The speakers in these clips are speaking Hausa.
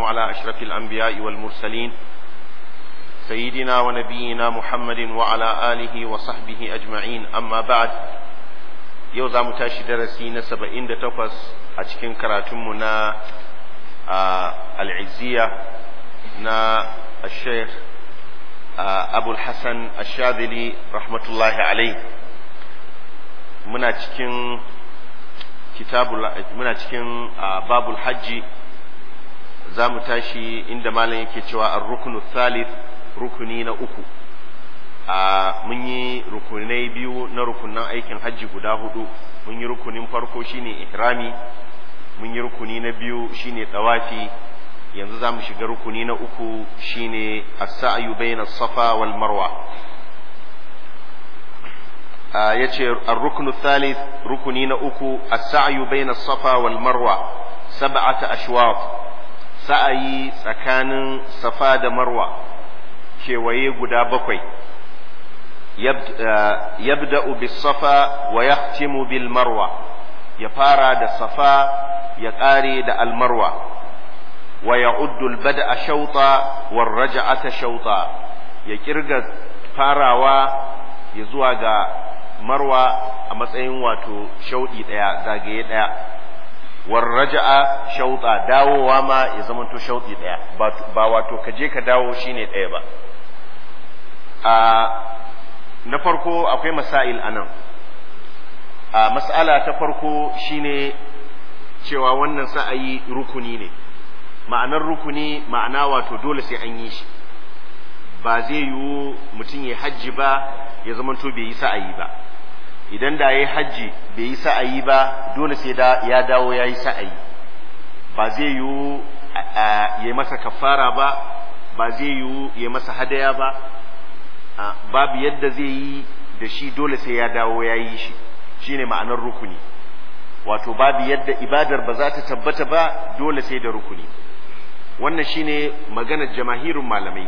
على أشرف الأنبياء والمرسلين سيدنا ونبينا محمد وعلى آله وصحبه أجمعين أما بعد يوزع متاشي درسي نسبة إند تقص أتكين كراتمنا آه العزية نا الشيخ آه أبو الحسن الشاذلي رحمة الله عليه muna cikin kitabul muna cikin babul hajji za mu tashi inda malam yake cewa ar-ruknu thalith rukuni na uku mun yi rukunai biyu na rukunan aikin hajji guda hudu mun yi rukunin farko shine ihrami mun yi rukuni na biyu shine tawafi yanzu za mu shiga rukuni na uku shine as-sa'yu bayna safa wal marwa ya ce ar-ruknu thalith rukuni na uku as-sa'yu bayna safa wal marwa sab'ata ashwaq sa'ayi tsakanin safa da marwa kewaye guda bakwai yabda'u bis safa wa yahtimu bil marwa ya fara da safa ya ƙare da al marwa wa ya'uddu al bada'a shawta war raj'ata shawta ya kirga farawa ya zuwa ga marwa a matsayin wato shauɗi ɗaya zagaye ɗaya war raja'a shauɗa dawowa ma ya zamanto shauɗi ɗaya ba wato ka je ka dawo shine ɗaya ba a na farko akwai masail anan a mas'ala ta farko shine cewa wannan sa'ayi rukuni ne ma'anar rukuni ma'ana wato dole sai an yi shi ba zai yiwu mutum ya hajji ba ya zamanto bai yi sa'ayi ba idan da ya yi hajji bai yi sa'ayi ba dole sai da ya dawo ya yi sa'ayi ba zai yiwu ya masa kafara ba ba zai yiwu ya masa hadaya ba babu yadda zai yi da shi dole sai ya dawo ya yi shi shine ma'anar rukuni wato babu yadda ibadar ba za ta tabbata ba dole sai da rukuni wannan shine maganar jamahirin malamai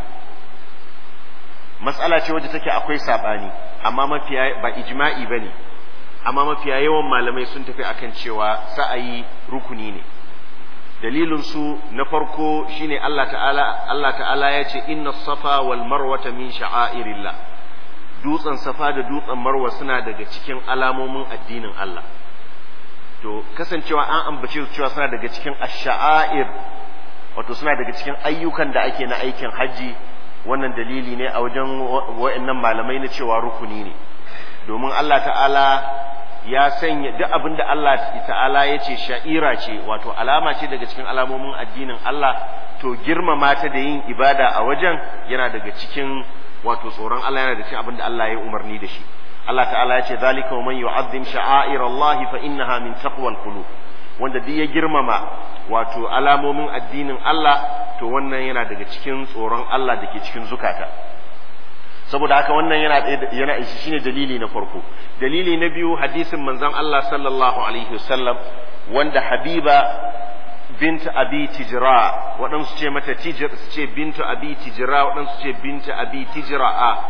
matsala ce wadda take akwai sabani amma mafiya ba ijma'i bane amma mafiya yawan malamai sun tafi akan cewa sa'ayi rukuni ne dalilin su na farko shine Allah ta'ala Allah ta'ala ya ce inna safa wal marwata min sha'airillah dutsen safa da dutsen marwa suna daga cikin alamomin addinin Allah to kasancewa an ambace su cewa suna daga cikin ash-sha'air wato suna daga cikin ayyukan da ake na aikin haji wannan dalili ne a wajen wa'annan malamai na cewa rukuni ne domin Allah ta'ala ya sanya duk abin da Allah ta'ala ya ce sha'ira ce wato alama ce daga cikin alamomin addinin Allah to girmama ta da yin ibada a wajen yana daga cikin wato tsoron Allah yana da cikin abin da Allah ya umarni da shi Allah ta'ala ya ce zalika wa man yu'azzim sha'air Allah fa innaha min taqwal qulub wanda duk ya girmama wato alamomin addinin Allah to wannan yana daga cikin tsoron Allah da ke cikin zukata saboda haka wannan yana yana shine dalili na farko dalili na biyu hadisin manzon Allah sallallahu alaihi wasallam wanda Habiba bint Abi Tijra waɗansu ce mata Tijra su ce bintu Abi Tijra waɗansu ce bintu Abi Tijra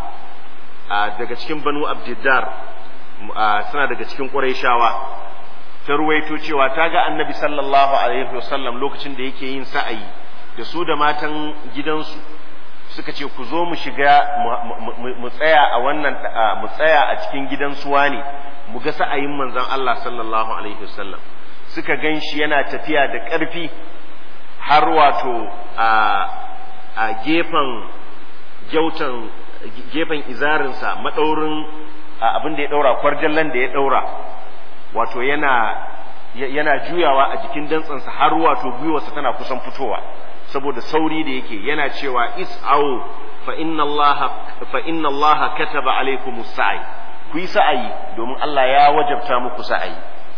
a daga cikin Banu Abdiddar suna daga cikin Qurayshawa ta ruwaito cewa ta ga annabi sallallahu alaihi wasallam lokacin da yake yin sa'ayi da su da matan gidansu suka ce ku zo mu shiga mu tsaya a wannan mu tsaya a cikin gidan suwa ne mu ga sa'ayin manzon Allah sallallahu alaihi wasallam suka gan shi yana tafiya da ƙarfi har wato a a gefen gyautan gefen izarinsa madaurin abin da ya daura kwarjallan da ya daura wato yana yana juyawa a jikin dantsansa har wato gwiwarsa tana kusan fitowa saboda sauri da yake yana cewa is'au fa inna Allah fa inna Allah kataba alaykumus sa'i ku yi sa'ayi domin Allah ya wajabta muku sa'ayi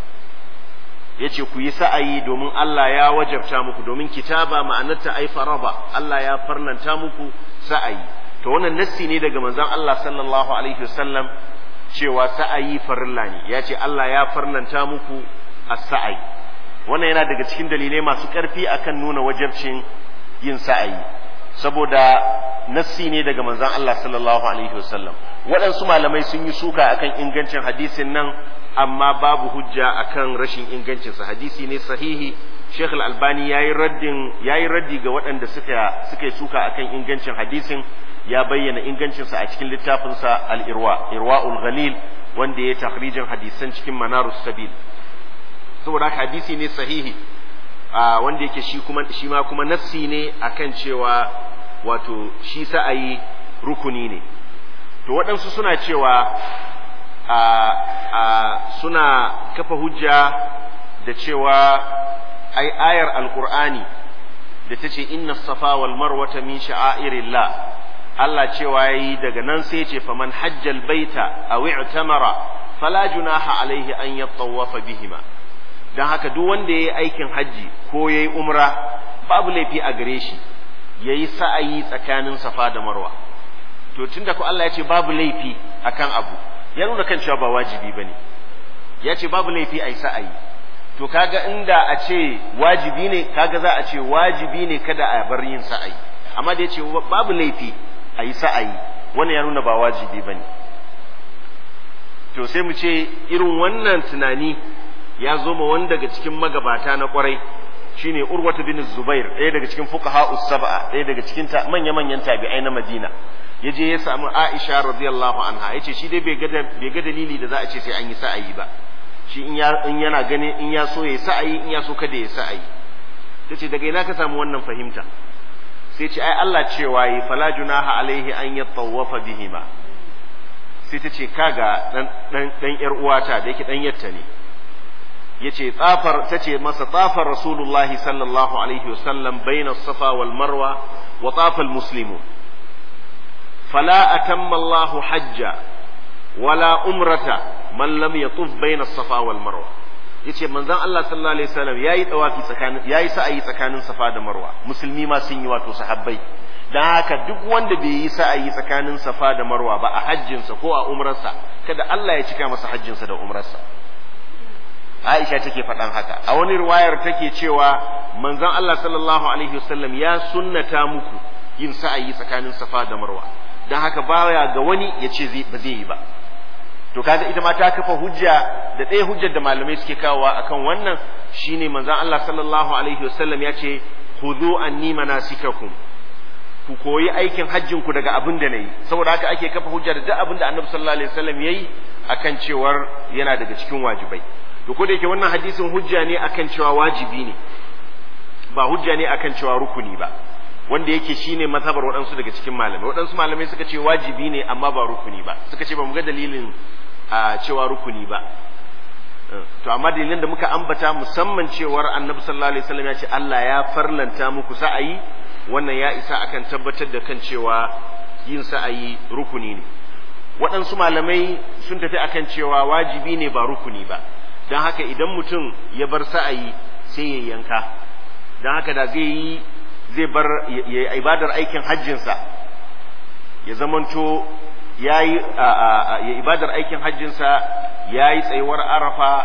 yace ku yi sa'ayi domin Allah ya wajabta muku domin kitaba ma'anarta ai faraba Allah ya farnanta muku sa'ayi to wannan nassi ne daga manzon Allah sallallahu alaihi wasallam cewa sa'ayi farilla ne ya ce Allah ya farnanta muku as-sa'ayi wannan yana daga cikin dalilai masu ƙarfi akan nuna wajabcin yin sa'ayi saboda nassi ne daga manzon Allah sallallahu alaihi wasallam waɗansu malamai sun yi suka akan ingancin hadisin nan amma babu hujja akan rashin ingancinsa hadisi ne sahihi Sheikh Al-Albani yayi raddin yayi raddi ga waɗanda suka suka suka akan ingancin hadisin ya bayyana ingancin sa a cikin littafin sa Al-Irwa Irwaul Ghalil wanda ya takhrijin hadisan cikin Manarus Sabil saboda haka hadisi ne sahihi wanda yake shi kuma shi ma kuma nassi ne akan cewa wato shi sa'ayi rukuni ne to waɗansu suna cewa a a suna kafa hujja da cewa ai ayar alqur'ani da tace inna safa wal marwata min sha'airillah Allah cewa yayi daga nan sai ya ce faman hajjal baita aw i'tamara fala junaha alaihi an yattawafa bihima dan haka duk wanda yayi aikin haji ko yayi umra babu laifi a gare shi yayi sa'ayi tsakanin safa da marwa to tunda ko Allah ya ce babu laifi akan abu ya nuna kan cewa ba wajibi bane ya ce babu laifi a yi sa'ayi to kaga inda a ce wajibi ne kaga za a ce wajibi ne kada a bar yin sa'ayi amma da ya ce babu laifi a yi sa'ayi wannan ya nuna ba wajibi ba ne to sai mu ce irin wannan tunani ya zo ma wani daga cikin magabata na kwarai shine urwatu bin zubair ɗaya daga cikin fuqaha sab'a ɗaya daga cikin manya-manyan tabi'ai na madina ya je ya samu aisha radiyallahu anha ya ce shi dai bai ga dalili da za a ce sai an yi sa'ayi ba shi in yana gani in ya so ya sa'ayi in ya so kada ya sa'ayi ta ce daga ina ka samu wannan fahimta sai ce ai Allah cewa yi fala junaha alaihi an yattawafa bihima sai ta ce kaga dan dan dan yar uwata da yake dan yatta ne yace tsafar tace masa tsafar rasulullahi sallallahu alaihi wasallam baina safa wal marwa wa tafa al muslimun fala atamma Allahu hajja wala umrata man lam yatuf baina safa wal marwa yace manzon Allah sallallahu alaihi wasallam yayi tawafi tsakanin yayi sa'ayi tsakanin safa da marwa musulmi ma sun yi wato sahabbai dan haka duk wanda bai yi sa'ayi tsakanin safa da marwa ba a hajjinsa ko a umrarsa kada Allah ya cika masa hajjinsa da umrarsa Aisha take faɗan haka a wani riwayar take cewa manzon Allah sallallahu alaihi wasallam ya sunnata muku yin sa'ayi tsakanin safa da marwa dan haka baya ga wani ya ce ba zai yi ba to kaga ita ma ta kafa hujja da ɗaya hujjar da malamai suke kawowa akan wannan shine manzon Allah sallallahu alaihi wasallam ya ce khudhu anni manasikakum ku koyi aikin hajjin ku daga abin da nayi saboda haka ake kafa hujja da duk abin da Annabi sallallahu alaihi wasallam yayi akan cewar yana daga cikin wajibai to ko da yake wannan hadisin hujja ne akan cewa wajibi ne ba hujja ne akan cewa rukuni ba wanda yake shine mazhabar waɗansu daga cikin malamai waɗansu malamai suka ce wajibi ne amma ba rukuni ba suka ce ba mu ga dalilin a cewa rukuni ba to amma dalilin da muka ambata musamman cewar annabi sallallahu alaihi wasallam ya ce Allah ya farlanta muku sa'ayi wannan ya isa akan tabbatar da kan cewa yin sa'ayi rukuni ne waɗansu malamai sun tafi akan cewa wajibi ne ba rukuni ba don haka idan mutum ya bar sa'ayi sai ya yanka don haka da zai yi zai bar ya ibadar aikin hajjinsa ya zamanto ya yi ya ibadar aikin hajjinsa ya yi tsayuwar arafa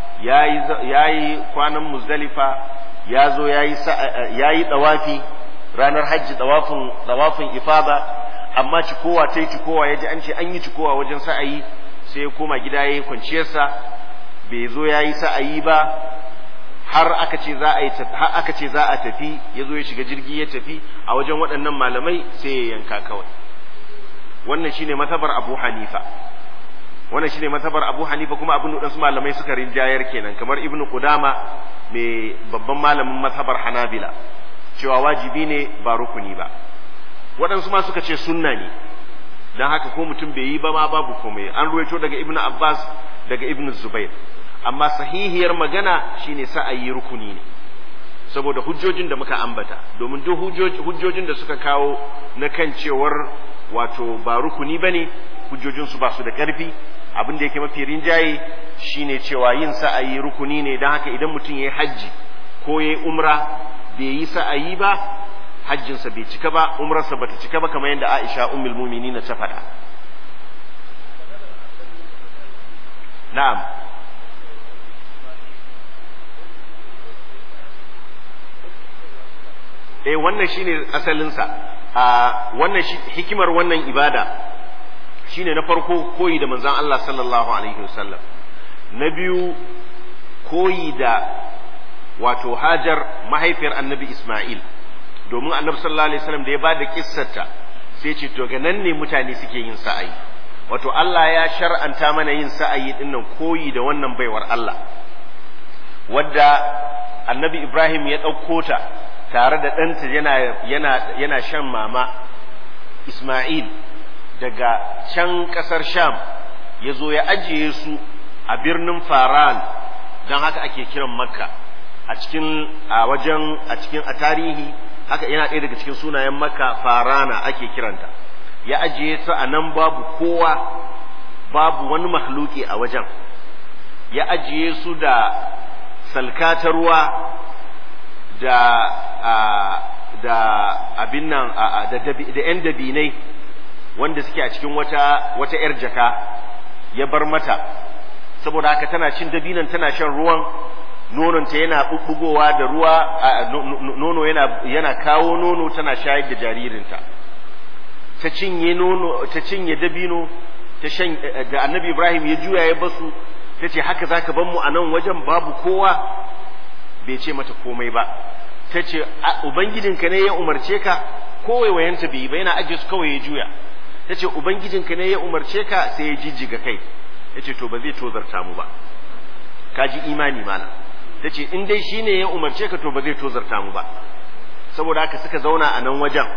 ya yi kwanan muzdalifa ya zo ya yi tsawafi ranar hajji tsawafin ifada amma cikowa ta yi cikowa ya ji an ce an yi cikowa wajen sa'ayi sai ya koma gida ya yi kwanciyarsa bai zo ya yi sa'ayi ba har aka ce za a yi har aka ce za a tafi ya zo ya shiga jirgi ya tafi a wajen waɗannan malamai sai ya yanka kawai wannan shine matabar Abu Hanifa wannan shine matabar Abu Hanifa kuma abin da su malamai suka rinjayar kenan kamar Ibn Qudama mai babban malamin matabar Hanabila cewa wajibi ne ba rukuni ba waɗansu ma suka ce sunna ne dan haka ko mutum bai yi ba ma babu komai an ruwaito daga Ibn Abbas daga Ibn Zubair amma sahihiyar magana shine sa'ayi rukuni ne saboda hujjojin da muka ambata domin duk hujjojin da suka kawo na kan cewar wato ba rukuni bane hujjojin su ba su da karfi abin da yake mafi rinjaye shine cewa yin sa'ayi rukuni ne don haka idan mutum yayi hajji ko yayi umra bai yi sa'ayi ba hajjinsa bai cika ba umrarsa bata cika ba kamar yadda Aisha ummul mu'minin ta faɗa na'am eh wannan shine asalinsa a wannan hikimar wannan ibada shine na farko koyi da manzon Allah sallallahu alaihi wasallam na biyu koyi da wato hajar mahaifiyar annabi isma'il domin annabi sallallahu alaihi wasallam da ya bada kissarta sai ce to ga nan ne mutane suke yin sa'ayi wato Allah ya shar'anta mana yin sa'ayi dinnan koyi da wannan baiwar Allah wadda annabi Ibrahim ya ɗauko ta tare da ɗanta yana yana yana shan mama Ismail daga can ƙasar Sham ya zo ya ajiye su a birnin Faran don haka ake kiran Makka a cikin a wajen a cikin a tarihi haka yana ɗaya daga cikin sunayen Makka Farana ake kiranta ya ajiye su a nan babu kowa babu wani makhluki a wajen ya ajiye su da salka ta ruwa da da abin nan da da yan dabinai wanda suke a cikin wata wata yar jaka ya bar mata saboda haka tana cin dabinan tana shan ruwan nononta yana bubbugowa da ruwa nono yana yana kawo nono tana shayar da jaririnta ta cinye nono ta cinye dabino ta shan da annabi ibrahim ya juya ya basu ta ce haka zaka ban mu a nan wajen babu kowa bai ce mata komai ba ta ce ubangijinka ne ya umarce ka ko waiwayenta bai yi ba yana ajiye su kawai ya juya ta ce ubangijinka ne ya umarce ka sai ya jijjiga kai ya ce to ba zai tozarta mu ba ka ji imani mana ta ce in dai shi ne ya umarce ka to ba zai tozarta mu ba saboda haka suka zauna a nan wajen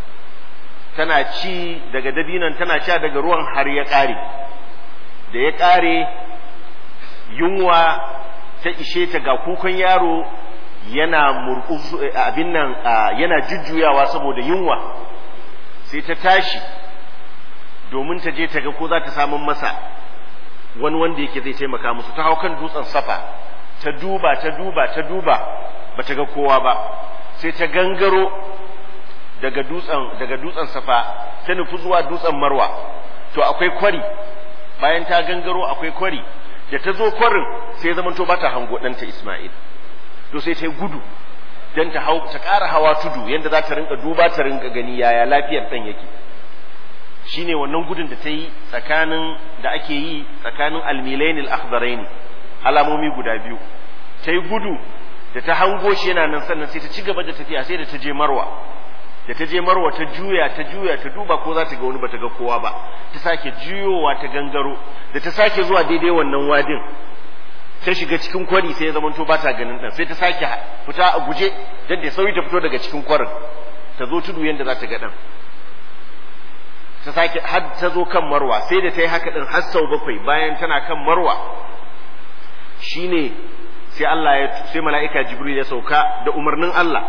tana ci daga dabinan tana sha daga ruwan har ya ƙare da ya ƙare yunwa ta ishe ta ga kukan yaro yana murƙusu abin nan yana jujjuyawa saboda yunwa sai ta tashi domin ta je ta ga ko za ta samun masa wani wanda yake zai taimaka musu ta hau kan dutsen safa ta duba ta duba ta duba ba ta ga kowa ba sai ta gangaro daga dutsen daga dutsen safa ta nufi zuwa dutsen marwa to akwai kwari bayan ta gangaro akwai kwari da ta zo kwarin sai zaman to bata hango ɗanta Ismail to sai ta gudu dan ta hau ta ƙara hawa tudu yadda za ta rinka duba ta rinka gani yaya lafiyar ɗan yake shine wannan gudun da ta yi tsakanin da ake yi tsakanin almilain al-akhdarain alamomi guda biyu ta yi gudu da ta hango shi yana nan sannan sai ta ci gaba da tafiya sai da ta je marwa da ta je marwa ta juya ta juya ta duba ko za ta ga wani bata ga kowa ba ta sake juyowa ta gangaro da ta sake zuwa daidai wannan wadin ta shiga cikin kwari sai ya zamanto ba ta ganin ɗan sai ta sake fita a guje dan da sauri ta fito daga cikin kwarin ta zo tudu yadda za ta ga ɗan ta sake har ta zo kan marwa sai da ta yi haka ɗin har sau bakwai bayan tana kan marwa shine sai Allah ya sai mala'ika Jibril ya sauka da umarnin Allah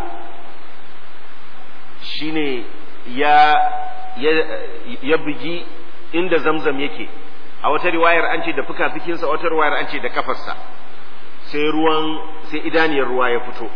shine ya ya ya bugi inda zamzam yake a wata riwayar an ce da fuka-fikinsa a wata riwayar an ce da kafarsa sai ruwan sai idaniyar ruwa ya fito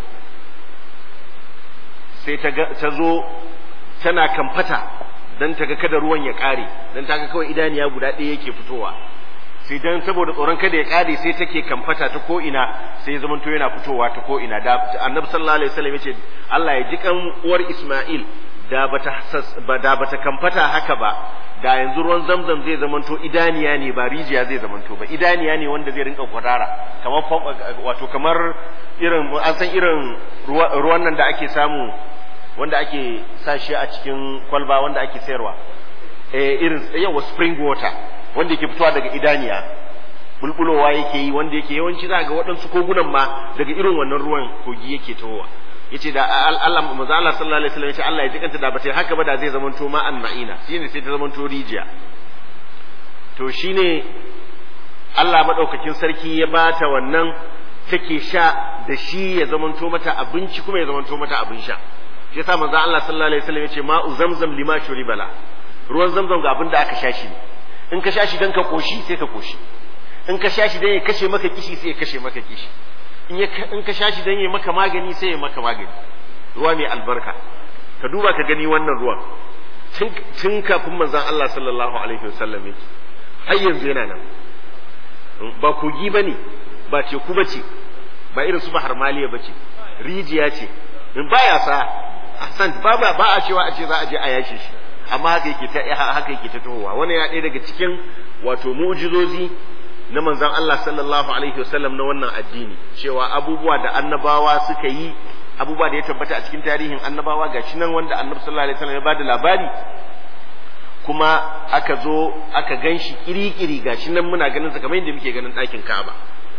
sai ta zo tana kamfata don ta ga kada ruwan ya ƙare don ta ga kawai idaniya guda ɗaya yake fitowa sai dan saboda tsoron kada ya ƙare sai take kamfata ta ko ina sai zaman to yana fitowa ta ko ina da annabi sallallahu alaihi wasallam yace Allah ya ji kan uwar Isma'il da bata da bata kamfata haka ba da yanzu ruwan zamzam zai zamanto idaniya ne ba rijiya zai zamanto ba idaniya ne wanda zai rinka kwadara kamar wato kamar irin an san irin ruwan nan da ake samu wanda ake sa shi a cikin kwalba wanda ake sayarwa eh irin yawa spring water wanda yake fitowa daga idaniya bulbulowa yake yi wanda yake yawanci za ga waɗansu kogunan ma daga irin wannan ruwan kogi yake tawowa yace da Allah manzo Allah sallallahu alaihi wasallam yace Allah ya jikanta da bata haka ba da zai zamanto ma an ma'ina shine sai ta zamanto rijiya to shine Allah madaukakin sarki ya bata wannan take sha da shi ya zamanto mata abinci kuma ya zamanto mata abin sha shi yasa manzo Allah sallallahu alaihi wasallam yace ma'u zamzam lima shuribala ruwan zamzam ga abin da aka sha shi ne in ka sha shi dan ka koshi sai ka koshi in ka sha shi dan ya kashe maka kishi sai ya kashe maka kishi in ka sha shi dan ya maka magani sai ya maka magani ruwa mai albarka ka duba ka gani wannan ruwan tun kafin manzon Allah sallallahu alaihi wasallam yake har yanzu yana nan ba kogi bane ba teku bace ba irin su bahar maliya bace rijiya ce in baya sa ahsan ba ba ba a cewa a ce za a je a yashe shi amma haka yake ta haka yake ta tohowa wannan ya ɗaya daga cikin wato mu'jizozi na manzon Allah sallallahu alaihi wasallam na wannan addini cewa abubuwa da annabawa suka yi abubuwa da ya tabbata a cikin tarihin annabawa gashi nan wanda annabi sallallahu alaihi wasallam ya bada labari kuma aka zo aka gan shi kiri-kiri gashi nan muna ganin sa kamar yadda muke ganin ɗakin Ka'aba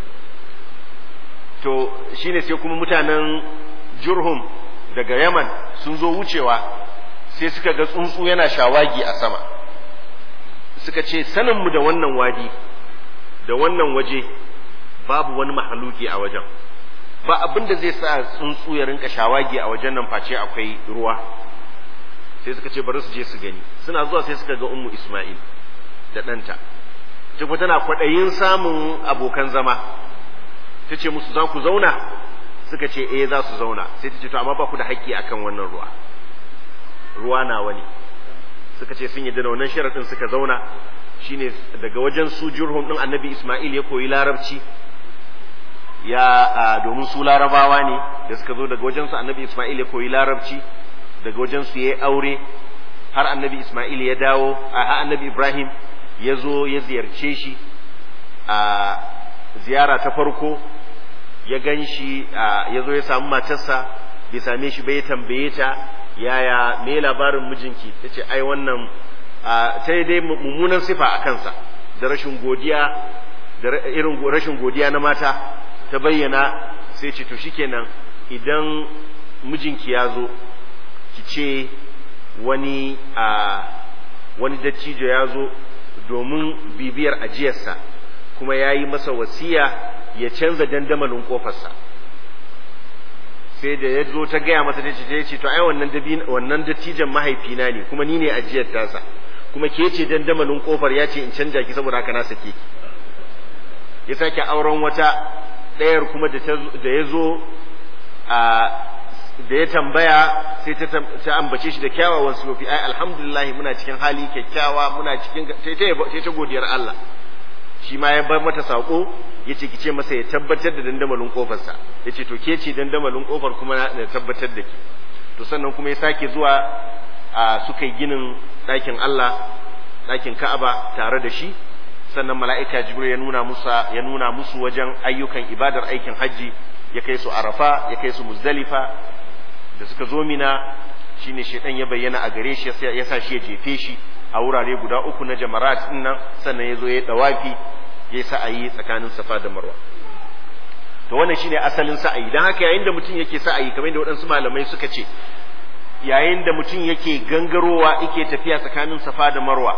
to shine sai kuma mutanen Jurhum daga Yaman sun zo wucewa sai suka ga tsuntsu yana shawagi a sama suka ce saninmu da wannan wadi da wannan waje babu wani mahaluki a wajen ba abin da zai sa tsuntsu ya rinka shawagi a wajen nan face akwai ruwa sai suka ce bari su je su gani suna zuwa sai suka ga ummu isma'il da ɗanta ta kuma tana kwaɗayin samun abokan zama ta ce musu za ku zauna suka ce eh za su zauna sai ta ce to amma ba ku da haƙƙi akan wannan ruwa ruwa na wani suka ce sun yi da wannan sharaɗin suka zauna shine daga wajen su jurhum ɗin annabi isma'il ya koyi larabci ya domin su larabawa ne da suka zo daga wajen su annabi isma'il ya koyi larabci daga wajen su ya aure har annabi isma'il ya dawo a annabi ibrahim ya zo ya ziyarce shi a ziyara ta farko ya gan shi ya zo ya samu matarsa bai same shi bai tambaye ta yaya me labarin mijinki ta ce ai wannan sai dai mummunan sifa a kansa da rashin godiya da irin rashin godiya na mata ta bayyana sai ce to shikenan idan mijinki ya zo ki ce wani a wani dattijo ya zo domin bibiyar ajiyarsa kuma ya yi masa wasiya ya canza dandamalin kofarsa sai da ya zo ta gaya masa da ce ce to ai wannan wannan dattijan mahaifina ne kuma ni ne ajiyar tasa kuma ke ce dandamalin kofar ya ce in canja ki saboda haka na sake ki ya sake auren wata ɗayar kuma da ya zo a da ya tambaya sai ta ambace shi da kyawawan sufofi ai alhamdulillah muna cikin hali kyakkyawa muna cikin sai ta godiyar Allah shi ma ya bar mata sako ya ce ki ce masa ya tabbatar da dandamalin kofarsa ya ce to ke ce dandamalin kofar kuma na tabbatar da ki to sannan kuma ya sake zuwa a suka yi ginin ɗakin Allah ɗakin Ka'aba tare da shi sannan mala'ika Jibril ya nuna musa ya nuna musu wajen ayyukan ibadar aikin hajji ya kai su Arafa ya kai su Muzdalifa da suka zo Mina shine shedan ya bayyana a gare shi ya sa shi ya jefe shi a wurare guda uku na jamarat din nan sannan ya zo ya dawafi ya yi sa'ayi tsakanin Safa da Marwa to wannan shine asalin sa'ayi dan haka yayin da mutum yake sa'ayi kamar yadda waɗansu malamai suka ce yayin da mutum yake gangarowa yake tafiya tsakanin Safa da Marwa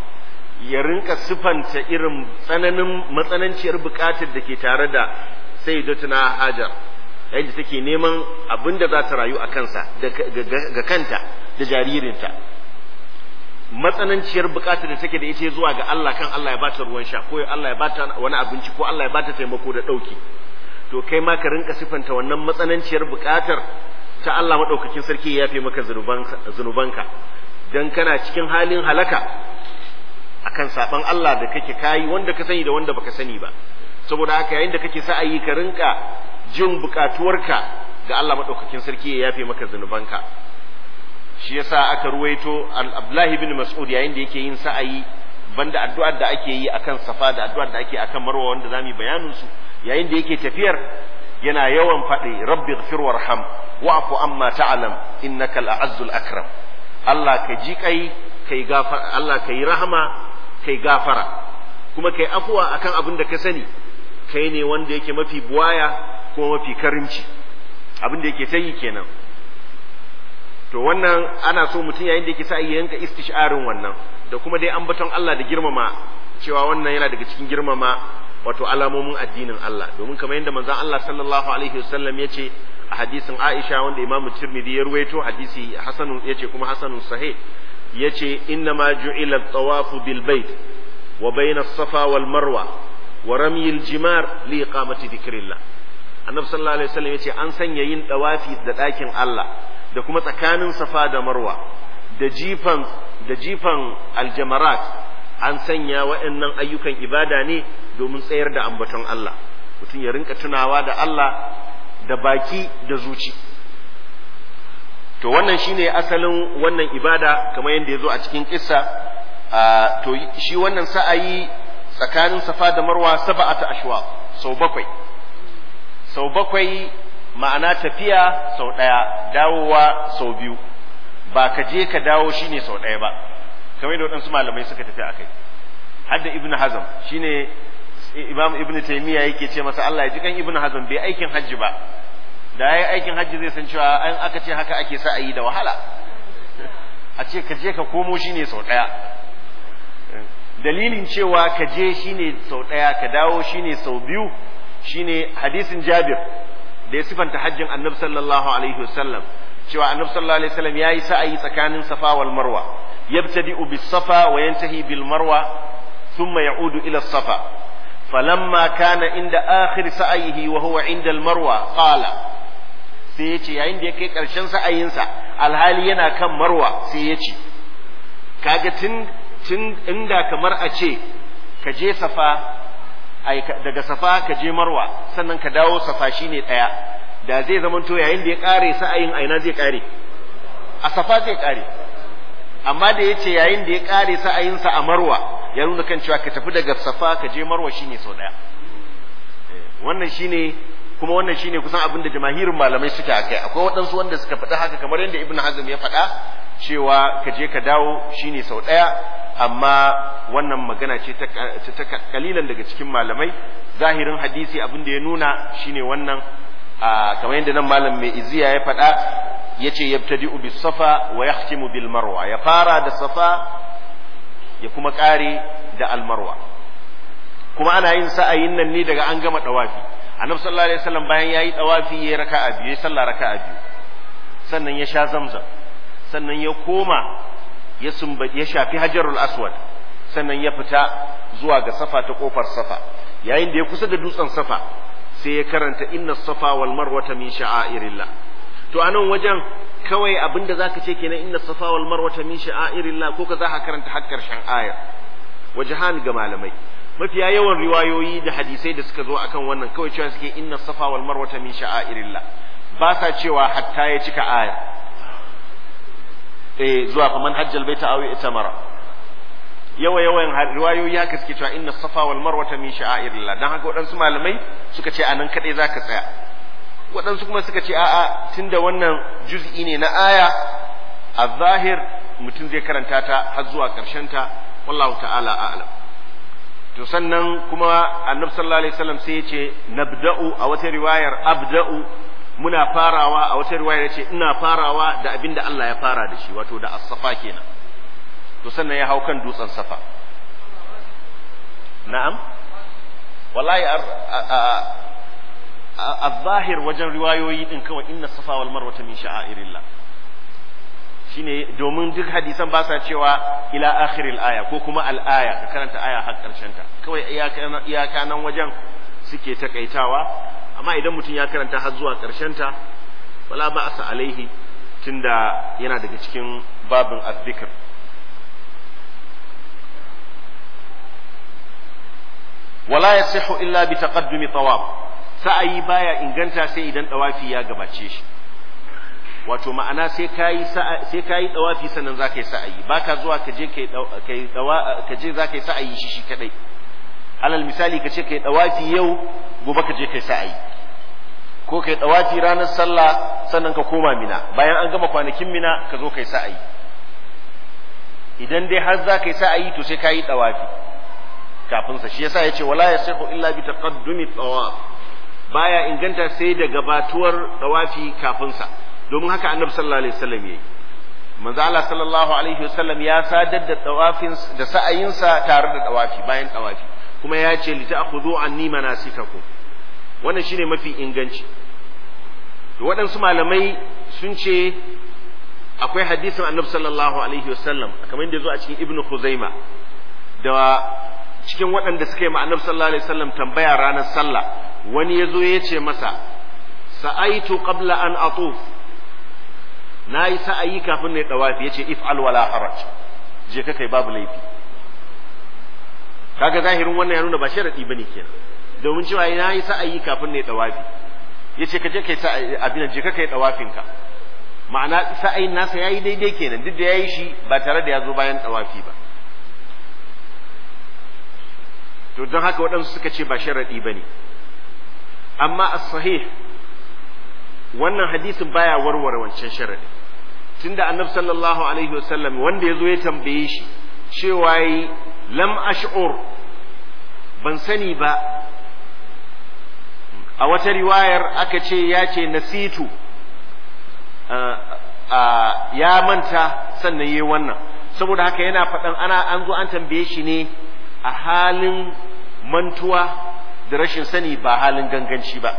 ya rinka sifanta irin tsananin matsananciyar bukatar da ke tare da sayyidatuna Hajar yayin da take neman abin da za ta rayu a kansa ga kanta da jaririnta matsananciyar bukatar da take da ita zuwa ga Allah kan Allah ya bata ruwan sha ko Allah ya bata wani abinci ko Allah ya bata taimako da dauki to kai ma ka rinka sifanta wannan matsananciyar bukatar ta Allah madaukakin sarki ya yafe maka zunubanka dan kana cikin halin halaka akan saban Allah da kake kayi wanda ka sani da wanda baka sani ba saboda haka yayin da kake sa'ayi ka rinka jin bukatuwarka ga Allah madaukakin sarki ya yafe maka zunubanka shi yasa aka ruwaito Abdullahi bin Mas'ud yayin da yake yin sa'ayi banda addu'ar da ake yi akan Safa da addu'ar da ake akan Marwa wanda zamu bayanin su yayin da yake tafiyar yana yawan faɗi rabbi ighfir warham wa'fu amma ta'lam innaka al-azzul akram Allah ka ji kai kai gafara Allah kai rahama kai gafara kuma kai afuwa akan abin da ka sani kai ne wanda yake mafi buwaya kuma mafi karimci abin da yake ta yi kenan to wannan ana so mutum yayin da yake sa ya yanka istisharin wannan da kuma dai ambaton Allah da girmama cewa wannan yana daga cikin girmama wato alamomin addinin Allah domin kamar yadda manzon Allah sallallahu alaihi wasallam yace a hadisin Aisha wanda Imam Tirmidhi ya ruwaito hadisi hasanun yace kuma hasanun sahih yace inna ma ju'ila at-tawafu bil bait wa bayna as-safa wal marwa wa ramyi al-jimar li iqamati dhikrillah annabi sallallahu alaihi wasallam yace an sanya yin dawafi da ɗakin Allah da kuma tsakanin safa da marwa da jifan da jifan aljamarat an sanya waɗannan ayyukan ibada ne domin tsayar da ambaton Allah mutum ya rinka tunawa da Allah da baki da zuci to wannan shine asalin wannan ibada kamar yadda ya zo a cikin kissa to shi wannan sa'ayi tsakanin safa da marwa saba'ata ashwa sau bakwai sau bakwai ma'ana tafiya sau ɗaya dawowa sau biyu ba ka je ka dawo shine sau ɗaya ba kamar da waɗansu malamai suka tafi a kai hadda ibn hazm shine imam ibn taymiya yake ce masa Allah ya ji kan ibn hazm bai aikin hajji ba da yayi aikin hajji zai san cewa an aka ce haka ake sa a yi da wahala a ce ka je ka komo shine sau ɗaya dalilin cewa ka je shine sau ɗaya ka dawo shine sau biyu shine hadisin Jabir da ya sifanta hajjin Annabi sallallahu alaihi wasallam cewa Annabi sallallahu alaihi wasallam yayi sa'ayi tsakanin Safa wal Marwa yabtadi'u bis Safa wa yantahi bil Marwa thumma ya'udu ila Safa falamma kana inda akhir sa'ayihi wa huwa inda al Marwa qala sai ya ce yayin da ya kai ƙarshen sa'ayinsa alhali yana kan Marwa sai ya ce kaga tun tun inda kamar a ce ka je Safa daga safa ka je marwa sannan ka dawo safa shine ɗaya da zai zama to yayin da ya ƙare sa'ayin aina zai ƙare a safa zai ƙare amma da ya ce yayin da ya ƙare sa'ayinsa a marwa ya nuna kan cewa ka tafi daga safa ka je marwa shine sau ɗaya wannan shine kuma wannan shine kusan abin da jamahirin malamai suke a kai akwai waɗansu wanda suka faɗa haka kamar yadda ibn hazm ya faɗa cewa ka je ka dawo shine sau ɗaya amma wannan magana ce ta kalilan daga cikin malamai zahirin hadisi abin da ya nuna shine wannan kamar yadda nan malam mai iziya ya faɗa ya ce yabtadi'u bis safa wa yahtimu bil marwa ya fara da safa ya kuma ƙare da al marwa kuma ana yin sa'ayin nan ne daga an gama dawafi annabi sallallahu alaihi wasallam bayan yayi dawafi yayi raka'a biyu yayi sallah raka'a biyu sannan ya sha zamzam sannan ya koma ya ya shafi hajarul aswad sannan ya fita zuwa ga safa ta kofar safa yayin da ya kusa da dutsen safa sai ya karanta inna safa wal marwata min sha'airillah to anan wajen kawai abinda zaka ce kenan inna safa wal marwata min sha'airillah ko ka za ka karanta har karshen aya wajahan ga malamai mafiya yawan riwayoyi da hadisai da suka zo akan wannan kawai cewa suke inna safa wal marwata min sha'airillah ba sa cewa hatta ya cika aya eh zuwa fa man hajjal baita aw itamara yawa yawan riwayoyi haka suke cewa inna safa wal marwata min sha'airillah dan haka waɗansu malamai suka ce anan kadai zaka tsaya waɗansu kuma suka ce a'a tunda wannan juz'i ne na aya a zahir mutum zai karanta ta har zuwa ƙarshen ta wallahu ta'ala a'lam to sannan kuma annabi sallallahu alaihi wasallam sai ya ce nabda'u a wata riwayar abda'u muna farawa a wata riwaya ce ina farawa da abin da Allah ya fara da shi wato da as-safa kenan to sannan ya hau kan dutsen safa na'am wallahi a-zahir wajen riwayoyi din kawai inna safa wal marwata min sha'airillah shine domin duk hadisan ba sa cewa ila akhiril aya ko kuma al-aya ka karanta aya har karshen ta kawai iyaka nan wajen suke takaitawa amma idan mutum ya karanta har zuwa ta wala ba asa alaihi tunda yana daga cikin babin azzikr wala yasihu illa bi taqaddumi tawaf sa'ayi baya inganta sai idan tawafi ya gabace shi wato ma'ana sai kayi sai kayi tawafi sannan zaka yi sa'ayi baka zuwa ka je kai kai ka je zaka yi sa'ayi shi shi kadai alal misali ka ce kai tawafi yau gobe ka je kai sa'ayi ko kai tawafi ranar sallah sannan ka koma mina bayan an gama kwanakin mina ka zo kai sa'ayi idan dai har za ka yi sa'ayi to sai ka yi tawafi kafin sa shi yasa yace wala yasihu illa bi taqaddumi tawaf baya inganta sai da gabatuwar tawafi kafin sa domin haka annabi sallallahu alaihi wasallam yayi manzo Allah sallallahu alaihi wasallam ya sadar da tawafin da sa'ayin sa tare da tawafi bayan tawafi kuma ya ce li ta'khudhu anni manasikakum wannan shine mafi inganci to waɗansu malamai sun ce akwai hadisin annabi sallallahu alaihi wasallam kamar yadda zo a cikin ibnu khuzaima da cikin waɗanda suka yi ma annabi sallallahu alaihi wasallam tambaya ranar sallah wani ya zo ya ce masa sa'aitu qabla an atuf na yi sa'ayi kafin na yi dawafi ya ce if'al wala haraj je ka kai babu laifi kaga zahirin wannan ya nuna ba sharadi bane kenan domin cewa na yi sa'ayi kafin na yi dawafi ya ce ka je kai sa'ayi abin je ka kai dawafin ka ma'ana sa'ayin nasa yayi daidai kenan duk da yayi shi ba tare da ya zo bayan dawafi ba to don haka waɗansu suka ce ba sharaɗi ba ne amma as-sahih wannan hadisin baya warware wancan sharaɗi tunda annabi sallallahu alaihi wasallam wanda ya zo ya tambaye shi cewa yi lam ash'ur ban sani ba a wata riwayar aka ce ya ce nasitu ya manta sannan yi wannan saboda haka yana faɗan ana an zo an tambaye shi ne a halin mantuwa da rashin sani ba halin ganganci ba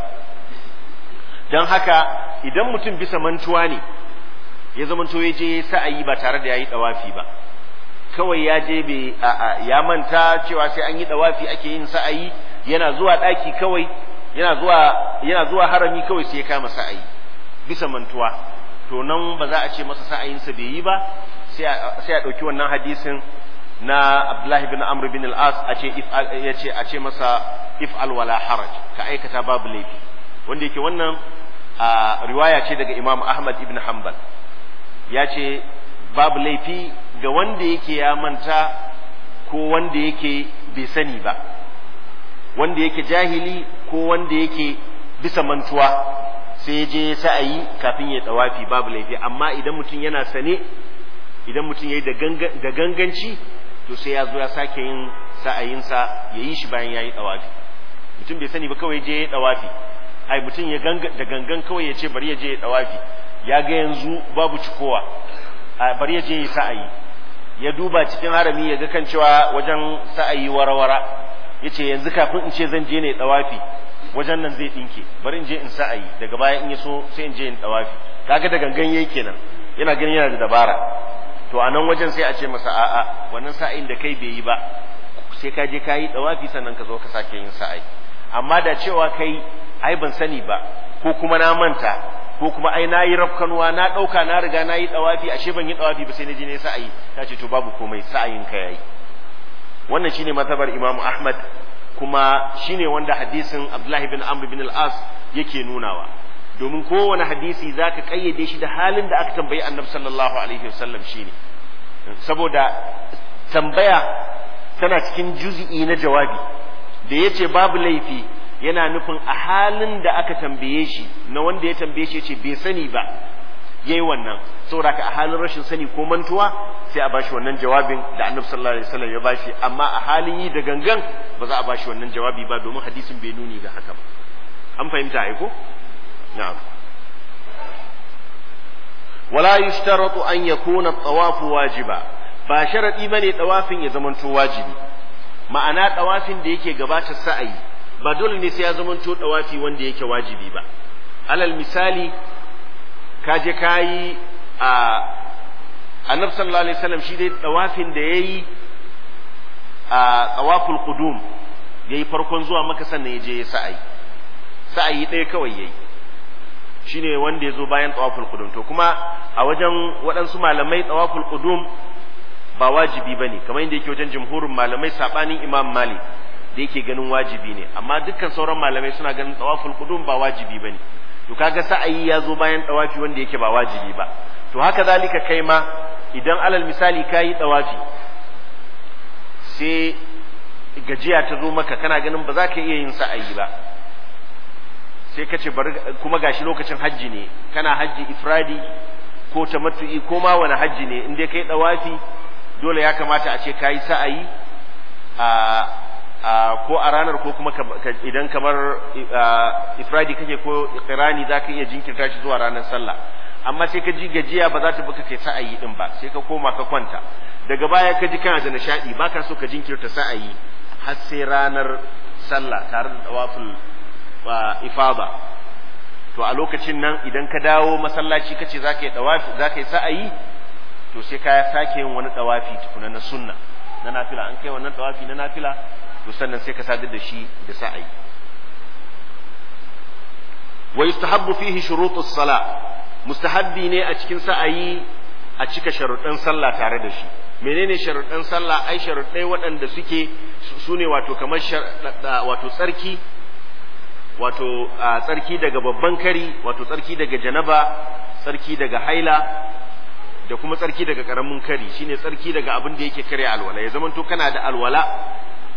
don haka idan mutum bisa mantuwa ne ya zamanto ya je sa'ayi ba tare da ya yi ɗawafi ba kawai ya je ya manta cewa sai an yi ɗawafi ake yin sa'ayi yana zuwa ɗaki kawai yana zuwa yana zuwa harami kawai sai ya kama sa'ayi bisa mantuwa to nan ba za a ce masa sa'ayinsa bai yi ba sai a ɗauki wannan hadisin na Abdullahi bin Amr bin al-As a ce ya ce a ce masa if'al wala haraj ka aikata babu laifi wanda yake wannan riwaya ce daga Imam Ahmad ibn Hanbal ya ce babu laifi ga wanda yake ya manta ko wanda yake bai sani ba wanda yake jahili ko wanda yake bisa mantuwa sai je sa'ayi kafin ya dawafi babu laifi amma idan mutum yana sane idan mutum yayi da ganganci to sai ya zo ya sake yin sa'ayinsa ya yi shi bayan ya yi dawafi mutum bai sani ba kawai je ya dawafi ai mutum ya da gangan kawai ya ce bari ya je ya dawafi ya ga yanzu babu cikowa bari ya je ya sa'ayi ya duba cikin harami ya ga kan cewa wajen sa'ayi warawara ya ce yanzu kafin in ce zan je ne dawafi wajen nan zai ɗinke bari in je in sa'ayi daga baya in ya so sai in je in dawafi kaga da gangan yayi kenan yana ganin yana da dabara to a nan wajen sai a ce masa a'a wannan sa'ayin da kai bai yi ba sai ka je ka yi dawafi sannan ka zo ka sake yin sa'ayi amma da cewa kai ai ban sani ba ko kuma na manta ko kuma ai na yi rafkanuwa na ɗauka na riga na yi dawafi ashe ban yi dawafi ba sai na je ne sa'ayi ta ce to babu komai sa'ayin ka yayi wannan shine mazhabar Imam Ahmad kuma shine wanda hadisin Abdullah bin Amr bin al-As yake nunawa domin kowane hadisi zaka kayyade shi da halin da aka tambayi Annabi sallallahu alaihi wasallam shine saboda tambaya tana cikin juz'i na jawabi da yace babu laifi yana nufin a halin da aka tambaye shi na wanda ya tambaye shi yace bai sani ba yayi wannan saboda ka a halin rashin sani ko mantuwa sai a bashi wannan jawabin da annabi sallallahu alaihi wasallam ya bashi amma a halin yi da gangan ba za a bashi wannan jawabi ba domin hadisin bai nuni ga haka ba an fahimta ai ko na'am wala yushtaratu an yakuna at-tawafu wajiba ba sharadi bane tawafin ya zamanto wajibi ma'ana tawafin da yake gabata sa'ayi ba dole ne sai ya zamanto tawafi wanda yake wajibi ba alal misali ka je ka yi a annabi sallallahu alaihi wasallam shi dai tawafin da yayi a tawaful qudum yayi farkon zuwa maka sannan ya je ya sa'ayi sa'ayi ɗaya kawai yayi shine wanda ya zo bayan tawaful qudum to kuma a wajen waɗansu malamai tawaful qudum ba wajibi bane kamar yadda yake wajen jumhurin malamai sabanin imam malik da yake ganin wajibi ne amma dukkan sauran malamai suna ganin tawaful qudum ba wajibi bane to kaga sa'ayi ya zo bayan tawafi wanda yake ba wajibi ba to haka zalika kai ma idan alal misali kayi tawafi sai gajiya ta zo maka kana ganin ba za ka iya yin sa'ayi ba sai ka ce bari kuma gashi lokacin hajji ne kana hajji ifradi ko tamattu'i ko ma wani hajji ne in dai kai tawafi dole ya kamata a ce kayi sa'ayi a ko a ranar ko kuma idan kamar ifradi kake ko iqrani zaka iya jinkirta shi zuwa ranar sallah amma sai ka ji gajiya ba za ta baka kai sa'ayi din ba sai ka koma ka kwanta daga baya ka ji kana da nishadi baka so ka jinkirta sa'ayi har sai ranar sallah tare da tawaful ifada to a lokacin nan idan ka dawo masallaci kace zaka yi tawafi zaka yi sa'ayi to sai ka sake yin wani tawafi tukuna na sunna na nafila an kai wannan tawafi na nafila to sannan sai ka sadar da shi da sa'ayi wa yustahabbu fihi shurutus sala mustahabbi ne a cikin sa'ayi a cika sharuɗan sallah tare da shi menene sharuɗan sallah ai sharuɗai waɗanda suke su ne wato kamar wato tsarki wato tsarki daga babban kari wato tsarki daga janaba tsarki daga haila da kuma tsarki daga karamin kari shine tsarki daga abin da yake karya alwala ya zamanto kana da alwala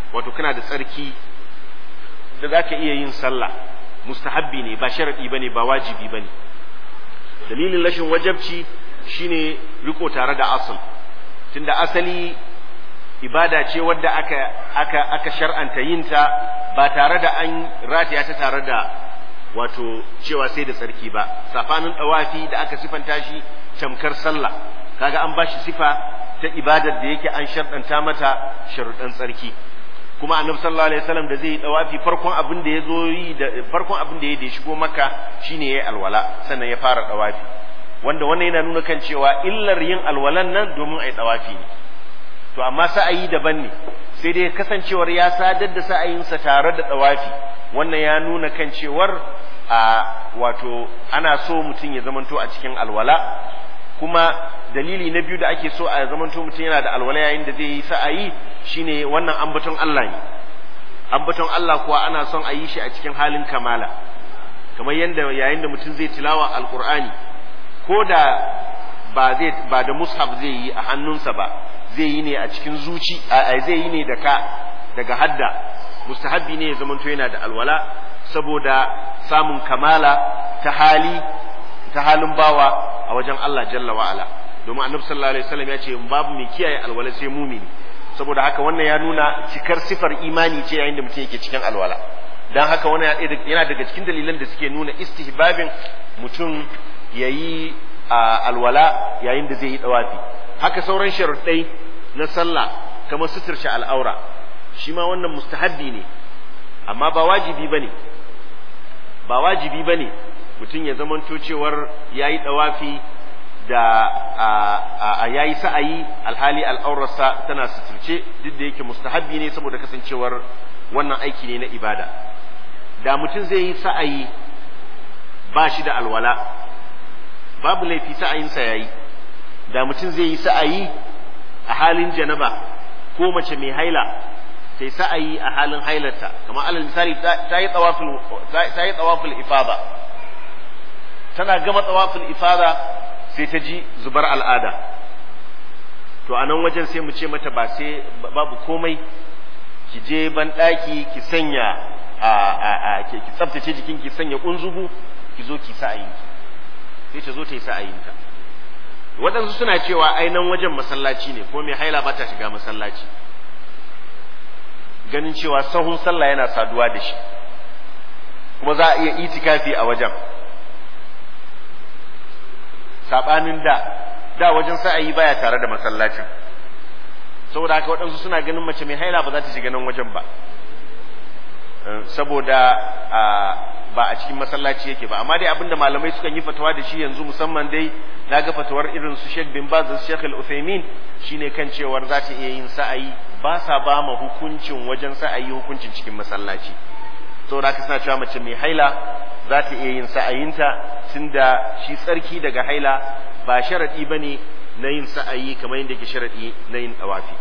wato kana da tsarki da za ka iya yin sallah mustahabbi ne ba sharaɗi ba ne ba wajibi ba ne dalilin rashin wajabci shine riko tare da asal tunda asali ibada ce wadda aka aka aka shar'anta yinta ba tare da an rataya ta tare da wato cewa sai da tsarki ba safanin dawafi da aka sifanta shi tamkar sallah kaga an bashi sifa ta ibadar da yake an sharɗanta mata sharuɗan tsarki kuma annabi sallallahu alaihi wasallam da zai yi dawafi farkon abin da ya zo yi da farkon abin da ya da ya shigo makka shine yayi alwala sannan ya fara dawafi wanda wannan yana nuna kan cewa illar yin alwalan nan domin ai dawafi ne to amma sa'ayi daban ne sai dai kasancewar ya sadar da sa'ayinsa tare da dawafi wannan ya nuna kan cewar a wato ana so mutum ya zamanto a cikin alwala kuma dalili na biyu da ake so a zamanto mutum yana da alwala yayin da zai yi sa'ayi shine wannan ambaton Allah ne ambaton Allah kuwa ana son a yi shi a cikin halin kamala kamar yadda yayin da mutum zai tilawa alqur'ani ko da ba zai ba da mushaf zai yi a hannunsa ba zai yi ne a cikin zuci a zai yi ne da ka daga hadda mustahabbi ne ya zamanto yana da alwala saboda samun kamala ta hali ta halin bawa a wajen Allah jalla wa ala domin annabi sallallahu alaihi wasallam ya ce babu mai kiyaye alwala sai mumini saboda haka wannan ya nuna cikar sifar imani ce yayin da mutum yake cikin alwala dan haka wannan yana daga cikin dalilan da suke nuna istihbabin mutum yayi alwala yayin da zai yi dawafi haka sauran sharuɗai na sallah kamar suturce al'aura shi ma wannan mustahabbi ne amma ba wajibi bane ba wajibi bane mutum ya zamanto cewar yayi dawafi da a yayi sa'ayi alhali al'aurarsa tana suturce duk da yake mustahabbi ne saboda kasancewar wannan aiki ne na ibada da mutum zai yi sa'ayi ba shi da alwala babu laifi sa'ayinsa yayi da mutum zai yi sa'ayi a halin janaba ko mace mai haila sai sa'ayi a halin hailarta kamar alal misali ta yi tsawaful ta yi tsawaful ifada tana gama tsawaful ifada sai ta ji zubar al'ada to a nan wajen sai mu ce mata ba sai babu komai ki je ban ɗaki ki sanya a ki tsaftace jikin ki sanya kunzugu ki zo ki sa'ayinki sai ta zo ta yi sa'ayinta waɗansu suna cewa ainan wajen masallaci ne ko mai haila ba ta shiga masallaci ganin cewa sahun sallah yana saduwa da shi kuma za a iya itikafi a wajen saɓanin da da wajen sa'ayi baya tare da masallacin saboda haka waɗansu suna ganin mace mai haila ba za ta shiga nan wajen ba saboda ba a cikin masallaci yake ba amma dai abinda malamai sukan yi fatawa da shi yanzu musamman dai na ga fatawar irin su Sheikh bin Baz da Sheikh Al-Uthaymeen shine kan cewar za ta iya yin sa'ayi ba sa ba ma hukuncin wajen sa'ayi hukuncin cikin masallaci saboda haka suna cewa mace mai haila za ta iya yin sa'ayinta tunda shi tsarki daga haila ba sharadi bane na yin sa'ayi kamar yadda ke sharadi na yin tawafi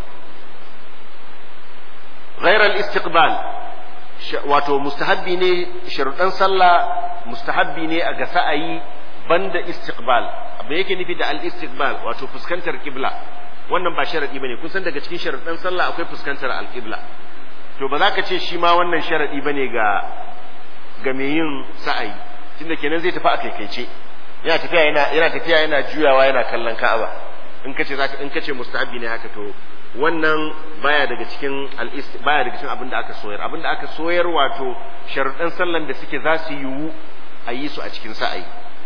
غير الاستقبال wato mustahabbi ne sharuɗan sallah mustahabbi ne a ga sa'ayi banda istiqbal abin yake nufi da al-istiqbal wato fuskantar kibla wannan ba sharadi bane kun san daga cikin sharuɗan sallah akwai fuskantar al-qibla to ba za ka ce shi ma wannan sharadi bane ga ga mai yin sa'ayi tunda kenan zai tafi a kaikaice yana tafiya yana yana tafiya yana juyawa yana kallon Ka'aba in kace zaka in kace mustahabbi ne haka to wannan baya daga cikin baya daga cikin abin da aka soyar abin da aka soyar wato sharuɗan sallan da suke za su yiwu a yi su a cikin sa'ayi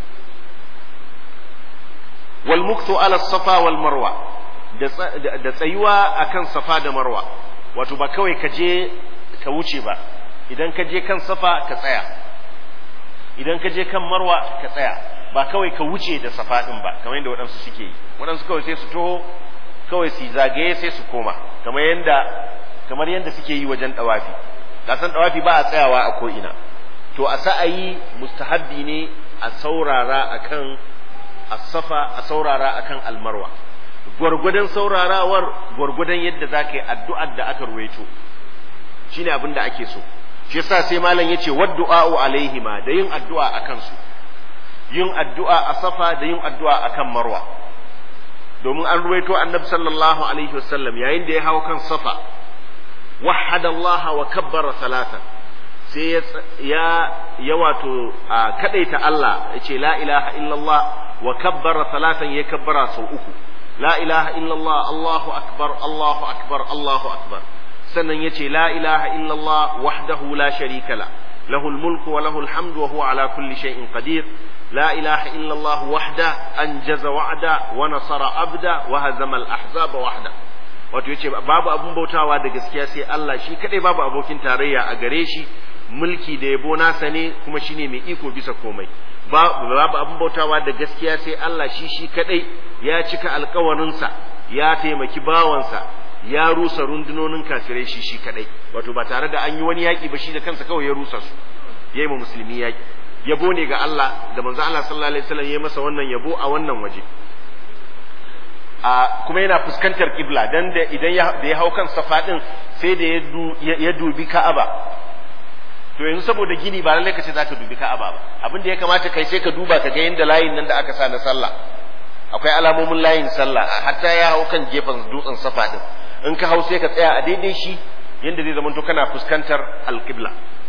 wal muktu ala safa wal marwa da tsayuwa akan safa da marwa wato ba kawai ka je ka wuce ba idan ka je kan safa ka tsaya idan ka je kan marwa ka tsaya ba kawai ka wuce da safa din ba kamar yadda waɗansu suke yi waɗansu kawai sai su toho kawai su zagaye sai su koma kamar yadda kamar yadda suke yi wajen dawafi kasan dawafi ba a tsayawa a ko ina to a sa'ayi mustahabbi ne a saurara akan as-safa a saurara akan almarwa gwargwadon saurarawar gwargwadon yadda za ka yi addu'ar da aka ruwaito shine abin da ake so shi yasa sai malam yace waddu'a'u alaihima da yin addu'a akan su yin addu'a a safa da yin addu'a akan marwa domin an ruwaito annabi sallallahu alaihi wasallam yayin da ya hau kan safa wahada Allah wa kabbara salatan sai ya ya wato kadaita Allah yace la ilaha illallah wa kabbara salatan ya kabbara sau uku la ilaha illallah Allahu akbar Allahu akbar Allahu akbar sannan yace la ilaha illallah wahdahu la sharika la له الملك وله الحمد وهو على كل شيء قدير لا إله إلا الله وحده أنجز وعده ونصر عبده وهزم الأحزاب وحده wato yace babu abun bautawa da gaskiya sai Allah shi kadai babu abokin tarayya a gare shi mulki da yabo nasa ne kuma shine mai iko bisa komai babu abun bautawa da gaskiya sai Allah shi shi kadai ya cika alkawarinsa ya taimaki bawansa ya rusa rundunonin kafirai shi shi kadai wato ba tare da an yi wani yaki ba shi da kansa kawai ya rusa su yayi ma musulmi yaki yabo ne ga Allah da manzo Allah sallallahu alaihi wasallam ya masa wannan yabo a wannan waje a kuma yana fuskantar kibla dan da idan ya da ya hau kan safa din sai da ya dubi Ka'aba to yanzu saboda gini ba lallai ka ce zaka dubi Ka'aba ba abin da ya kamata kai sai ka duba ka ga yanda layin nan da aka sa na sallah akwai alamomin layin sallah hatta ya hau kan gefen dutsen safa din in ka hau sai ka tsaya a daidai shi yanda zai zamanto kana fuskantar alqibla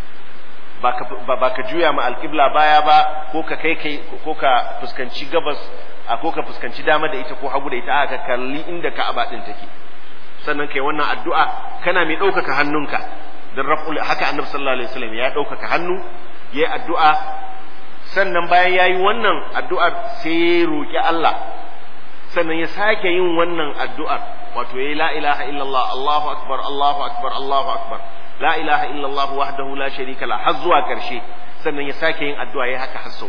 ba ka juya ma alqibla baya ba ko ka kai kai ko ka fuskanci gabas a ko ka fuskanci dama da ita ko hagu da ita aka kalli inda ka'aba din take sannan kai wannan addu'a kana mai ɗaukaka hannunka dan raf'ul haka annabi sallallahu alaihi wasallam ya ɗaukaka hannu yayi addu'a sannan bayan yayi wannan addu'ar sai ya roki Allah sannan ya sake yin wannan addu'ar wato yayi la ilaha illallah Allahu akbar Allahu akbar Allahu akbar la ilaha illallah wahdahu la sharika la har zuwa karshe sannan ya sake yin addu'a yayi haka har sau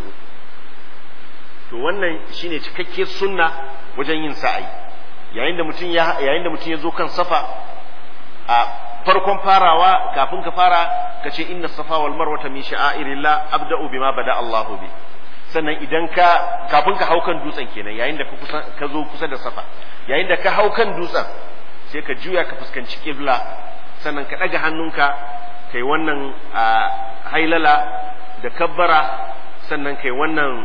to wannan shine cikakke sunna wajen yin sa'ayi yayin da mutum ya yayin da mutum ya zo kan safa a farkon farawa kafin ka fara ka ce inna safa wal marwata min sha'airillah abda'u bima bada Allahu bi sannan idan ka kafin ka hau kan dutsen kenan yayin da ka kusa ka zo kusa da safa yayin da ka hau kan dutsen sai ka juya ka fuskanci kibla sannan ka ɗaga hannunka kai wannan hailala da kabbara sannan kai wannan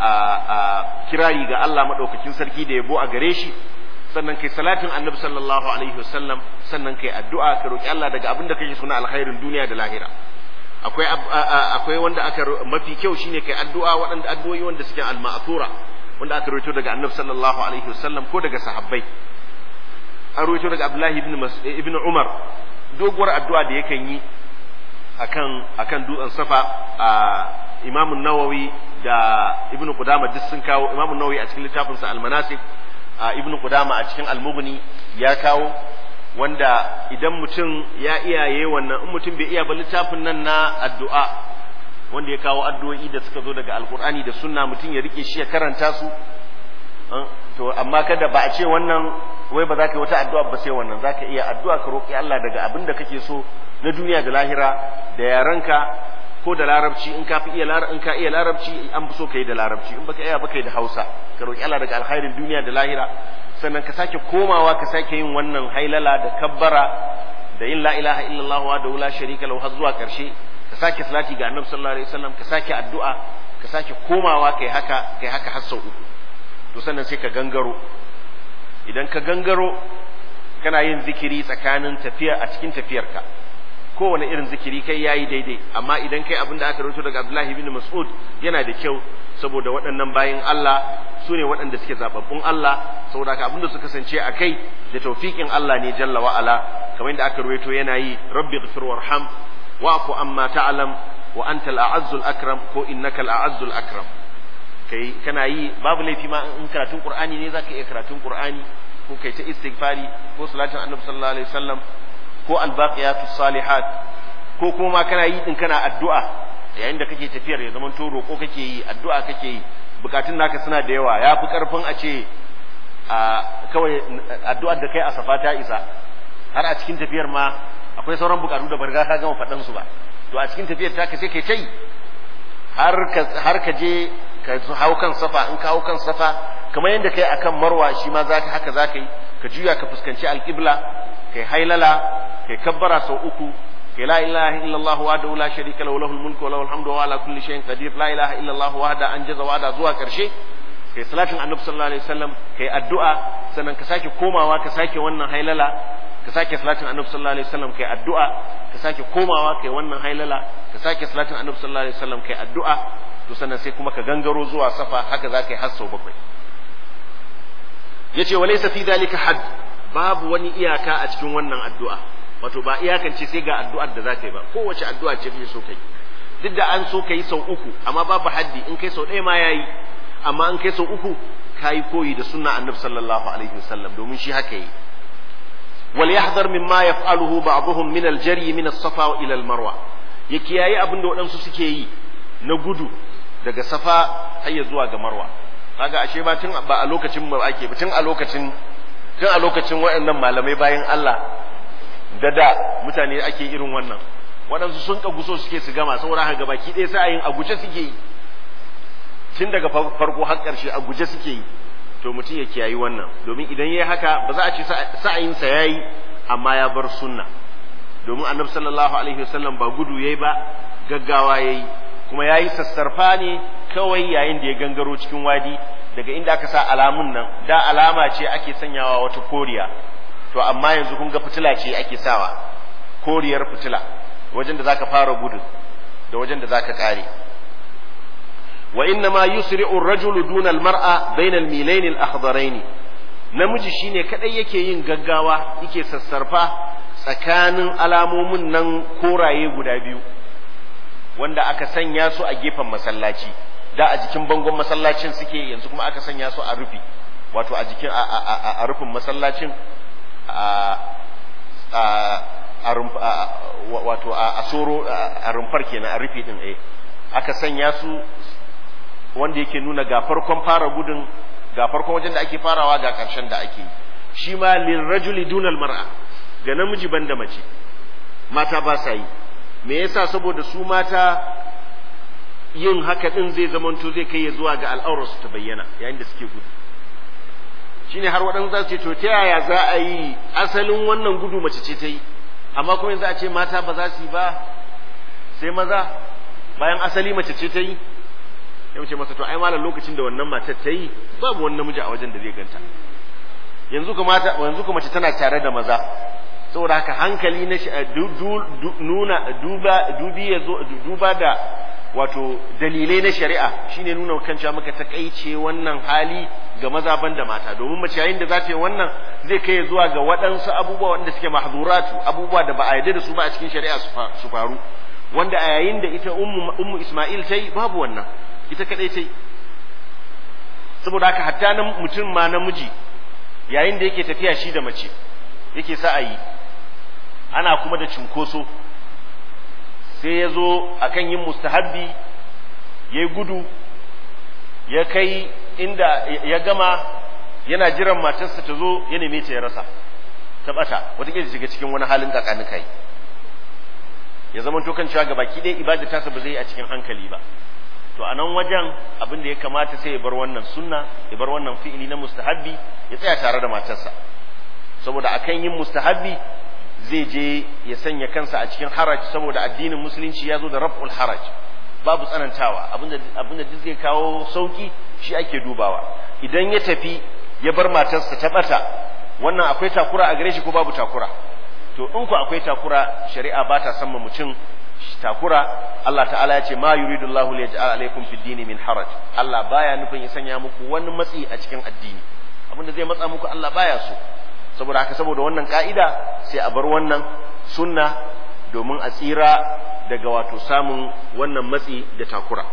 kirari ga Allah maɗaukakin sarki da yabo a gare shi sannan kai salatin annabi sallallahu alaihi wasallam sannan kai addu'a ka roki Allah daga abin da kake suna alkhairin duniya da lahira akwai akwai wanda aka mafi kyau shine kai addu'a waɗanda addu'o'i wanda suke al-ma'thura wanda aka rawaito daga annabi sallallahu alaihi wasallam ko daga sahabbai an rawaito daga Abdullahi ibn ibn Umar doguwar addu'a da yakan yi akan akan dutsen safa a Imam Nawawi da Ibn Qudama duk sun kawo Imam Nawawi a cikin littafinsa Al-Manasik Ibn Qudama a cikin Al-Mughni ya kawo wanda idan mutum ya iyaye wannan in mutum bai iya ba littafin nan na addu'a wanda ya kawo addu'o'i da suka zo daga Alkur'ani da sunna mutum ya rike shi ya karanta su to amma kada ba a ce wannan wai ba za ka yi wata addu'a ba sai wannan za ka iya addu'a ka roƙi Allah daga abin da kake so na duniya da lahira da yarenka ko da larabci in ka fi iya in ka iya larabci an fi so ka yi da larabci in baka iya baka yi da Hausa ka roƙi Allah daga alkhairin duniya da lahira sannan ka sake komawa ka sake yin wannan hailala da kabbara da yin la ilaha illallah wa la sharika lahu har zuwa karshe ka sake salati ga annabi sallallahu alaihi wasallam ka sake addu'a ka sake komawa kai haka kai haka har sau uku to sannan sai ka gangaro idan ka gangaro kana yin zikiri tsakanin tafiya a cikin tafiyarka kowane irin zikiri kai yayi daidai amma idan kai abin da aka rawaito daga Abdullahi bin Mas'ud yana da kyau saboda waɗannan bayin Allah su ne waɗanda suke zababbun Allah saboda haka abin da suka kasance a kai da taufiƙin Allah ne jalla wa ala kamar yadda aka rawaito yana yi rabbi ghfir warham wa'fu amma ta'lam wa anta al-a'azzul akram ko innaka al-a'azzul akram kai kana yi babu laifi ma in karatun qur'ani ne zaka iya karatun qur'ani ko kai ta istighfari ko salatin annabi sallallahu alaihi wasallam ko albaqiyatus salihat ko kuma ma kana yi din kana addu'a yayin da kake tafiyar ya zaman to roko kake yi addu'a kake yi bukatun naka suna da yawa ya fi karfin a ce a kawai addu'ar da kai a safa ta isa har a cikin tafiyar ma akwai sauran bukatu da barga ka gama faɗan su ba to a cikin tafiyar ta ka sai kai tai har ka har ka je ka hau kan safa in ka hau kan safa kamar yadda kai akan marwa shi ma zaka haka zaka yi ka juya ka fuskanci alqibla kai hailala kai kabbara sau uku kai la ilaha illallah wa la sharika lahu lahul mulku wa lahul hamdu wa ala kulli shay'in qadir la ilaha illallah wahda anjaza wa'da zuwa karshe kai salatin annabi sallallahu alaihi wasallam kai addu'a sannan ka sake komawa ka sake wannan hailala ka sake salatin annabi sallallahu alaihi wasallam kai addu'a ka sake komawa kai wannan hailala ka sake salatin annabi sallallahu alaihi wasallam kai addu'a to sannan sai kuma ka gangaro zuwa safa haka za ka yi har sau bakwai yace walaysa fi dhalika hadd babu wani iyaka a cikin wannan addu'a wato ba iyakance sai ga addu'ar da za ka yi ba kowace addu'a ce kake so kai duk da an so ka yi sau uku amma babu haddi in kai sau ɗaya ma yayi amma in kai sau uku ka yi koyi da sunna annabi sallallahu alaihi wasallam domin shi haka yi wal yahdhar mimma yaf'aluhu ba'dhum min al-jari min as-safa ila al-marwa ya kiyaye abin da waɗansu suke yi na gudu daga safa har ya zuwa ga marwa kaga ashe ba tun ba a lokacin mu ake ba tun a lokacin tun a lokacin waɗannan malamai bayan Allah da da mutane ake irin wannan waɗansu sun kaguso suke su gama saboda haka baki ɗaya sa'ayin a guje suke yi tun daga farko har ƙarshe a guje suke yi to mutum ya kiyayi wannan domin idan ya haka ba za a ce sa'ayinsa ya yi amma ya bar sunna domin annabi sallallahu alaihi wasallam ba gudu yayi ba gaggawa yayi kuma yayi sassarfa ne kawai yayin da ya gangaro cikin wadi daga inda aka sa alamun nan da alama ce ake sanyawa wata koriya to amma yanzu kun ga fitila ce ake sawa koriyar fitila wajen da zaka fara gudu da wajen da zaka kare wa inna ma yusri'u ar-rajulu duna al-mar'a bayna al-milayn al-akhdarayn namiji shine kadai yake yin gaggawa yake sassarfa tsakanin alamomin nan koraye guda biyu wanda aka sanya su a gefen masallaci da a jikin bangon masallacin suke yanzu kuma aka sanya su a rufi wato a jikin a rufin masallacin wato a soro a rumfar kenan a rufi din eh aka sanya su wanda yake nuna ga farkon fara gudun ga farkon wajen da ake farawa ga ƙarshen da ake shi ma lirrajuli dunal mar'a ga namiji banda mace mata ba sa yi me yasa saboda su mata yin haka din zai zamanto zai kai ya zuwa ga al'aurarsu ta bayyana yayin da suke gudu shine har waɗansu za su ce to ta yaya za a yi asalin wannan gudu mace ce ta yi amma kuma yanzu a ce mata ba za su yi ba sai maza bayan asali mace ce ta yi ya wuce masa to ai malam lokacin da wannan matar ta yi babu wani namiji a wajen da zai ganta yanzu kuma yanzu kuma mace tana tare da maza saboda haka hankali na nuna duba dubi ya zo duba da wato dalilai na shari'a shine nuna kan cewa maka takaice wannan hali ga maza da mata domin mace yayin da za ta yi wannan zai kai zuwa ga waɗansu abubuwa wanda suke mahzuratu abubuwa da ba a yarda da su ba a cikin shari'a su faru wanda a yayin da ita ummu ummu Isma'il ta yi babu wannan ita kadai ta yi saboda haka hatta nan mutum ma namiji yayin da yake tafiya shi da mace yake sa a yi ana kuma da cunkoso sai ya zo a kan yin mustahabbi ya yi gudu ya kai inda ya gama yana jiran matarsa ta zo ya neme ta ya rasa ta bata wataƙila shiga cikin wani halin kakani kai ya zama to kan cewa gabaki ɗaya ibada tasa ba zai yi a cikin hankali ba to a nan wajen abin da ya kamata sai ya bar wannan sunna ya bar wannan fi'ili na mustahabbi ya tsaya tare da matarsa saboda akan yin mustahabbi zai je ya sanya kansa a cikin haraj saboda addinin musulunci ya zo da raf'ul haraj babu tsanantawa abinda abinda duk zai kawo sauki shi ake dubawa idan ya tafi ya bar matarsa ta bata wannan akwai takura a gare shi ko babu takura to in ku akwai takura shari'a ba ta san mutum takura Allah ta'ala ya ce ma yuridu Allah li yaj'al alaykum fid dini min haraj Allah baya nufin ya sanya muku wani matsi a cikin addini abinda zai matsa muku Allah baya so saboda haka saboda wannan ka'ida sai a bar wannan sunna domin a tsira daga wato samun wannan matsi da takura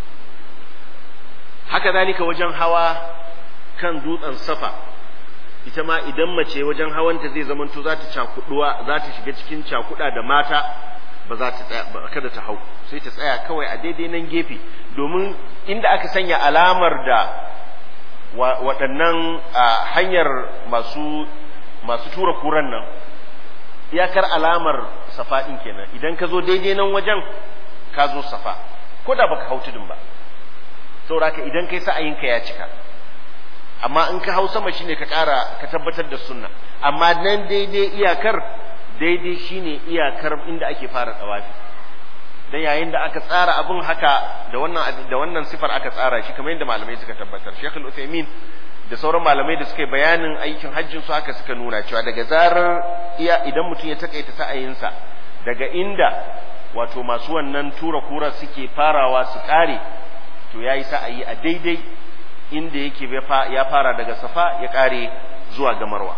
haka zalika wajen hawa kan dutsen safa ita ma idan mace wajen hawanta zai zamanto za ta cakuduwa za ta shiga cikin cakuda da mata ba za ta tsaya kada ta hau sai ta tsaya kawai a daidai nan gefe domin inda aka sanya alamar da waɗannan hanyar masu masu tura kuran nan iyakar alamar safa ɗin kenan idan ka zo daidai nan wajen ka zo safa ko da baka hau tudun ba saboda idan kai sa'ayinka ya cika amma in ka hau sama shine ka ƙara ka tabbatar da sunna amma nan daidai iyakar daidai shine iyakar inda ake fara tsawafi dan yayin da aka tsara abun haka da wannan da wannan sifar aka tsara shi kamar yadda malamai suka tabbatar Sheikh Al-Uthaymeen da sauran malamai da suka yi bayanin aikin hajjin su haka suka nuna cewa daga zarar iya idan mutum ya takaita sa'ayinsa daga inda wato masu wannan tura kura suke farawa su kare to yayi sa'ayi a daidai inda yake ya fara daga safa ya kare zuwa ga marwa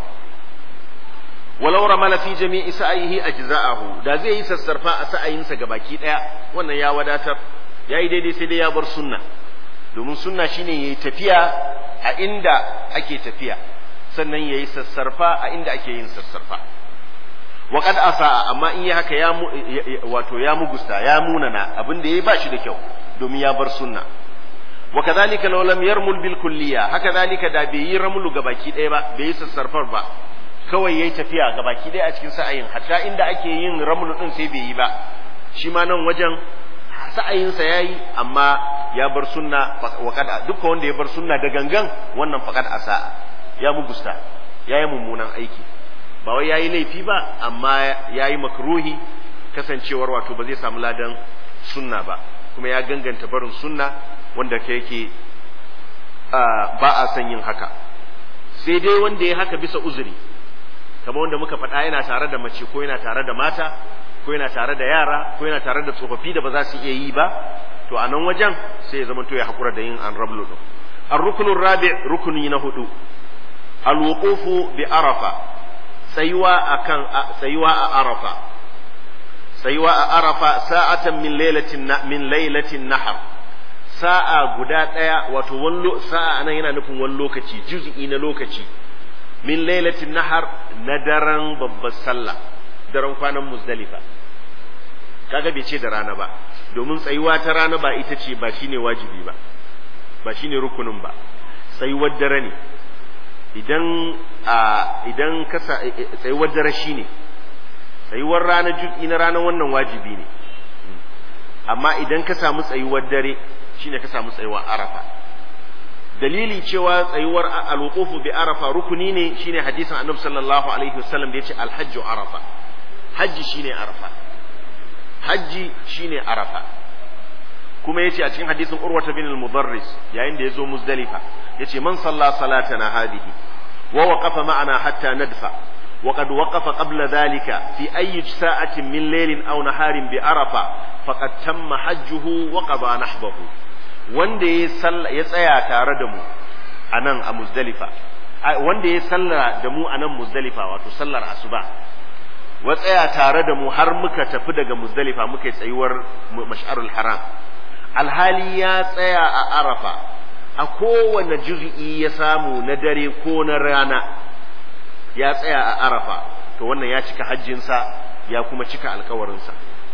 walau ramala fi jami'i sa'ihi ajza'ahu da zai yi sassarfa a sa'ayinsa baki daya wannan ya wadatar yayi daidai sai dai ya bar sunna domin sunna shine yayi tafiya a inda ake tafiya sannan yayi sassarfa a inda ake yin sassarfa wa qad asa amma in yi haka ya wato ya mugusta ya munana abin da yayi ba shi da kyau domin ya bar sunna wa kadhalika law lam yarmul bil kulliya haka zalika da bai yi ramulu gabaki ɗaya ba bai yi sassarfar ba kawai yayi tafiya gabaki ɗaya a cikin sa'ayin hatta inda ake yin ramulu din sai bai yi ba shi ma nan wajen sa'ayinsa yayi amma ya bar sunna wa kad dukkan wanda ya bar sunna da gangan wannan faqad asa ya mugusta yayi mummunan aiki ba wai yayi laifi ba amma yayi makruhi kasancewar wato ba zai samu ladan sunna ba kuma ya ganganta barin sunna wanda ke yake ba a son yin haka sai dai wanda ya haka bisa uzuri kamar wanda muka faɗa yana tare da mace ko yana tare da mata ko yana tare da yara ko yana tare da tsofaffi da ba za su iya yi ba to a nan wajen sai ya zamanto ya haƙura da yin an rablu ɗin an rukunin rabi rukuni na hudu alwuqufu bi arafa tsayuwa akan tsayuwa a arafa tsayuwa a arafa sa'atan min lailatin min lailatin nahar sa'a guda ɗaya wato wani sa'a nan yana nufin wani lokaci juz'i na lokaci min lailatin nahar na daren babbar sallah daren kwanan muzdalifa kaga bai ce da rana ba domin tsayuwa ta rana ba ita ce ba shine wajibi ba ba shine rukunin ba tsayuwar dare ne idan a idan ka tsayuwar dare shine tsayuwar rana juz'i na rana wannan wajibi ne amma idan ka samu tsayuwar dare shine ka samu tsayuwar arafa dalili cewa tsayuwar alwuqufu bi arafa rukuni ne shine hadisin annabi sallallahu alaihi wasallam da yace alhajju arafa hajji shine arafa hajji shine arafa kuma yace a cikin hadisin urwata bin al-mudarris yayin da yazo muzdalifa yace man salla salatana hadihi wa waqafa ma'ana hatta nadfa وقد وقف قبل ذلك في أي ساعة من ليل أو نهار بعرفة فقد تم حجه وقضى نحبه wanda ya tsaya tare da mu a nan a muzdalifa wanda ya salla da mu a nan muzdalifa wato sallar asuba wa tsaya tare da mu har muka tafi daga muzdalifa muka yi tsayuwar mash'arul haram alhali ya tsaya a arafa a kowane juz'i ya samu na dare ko na rana ya tsaya a arafa to wannan ya cika hajjinsa ya kuma cika alkawarinsa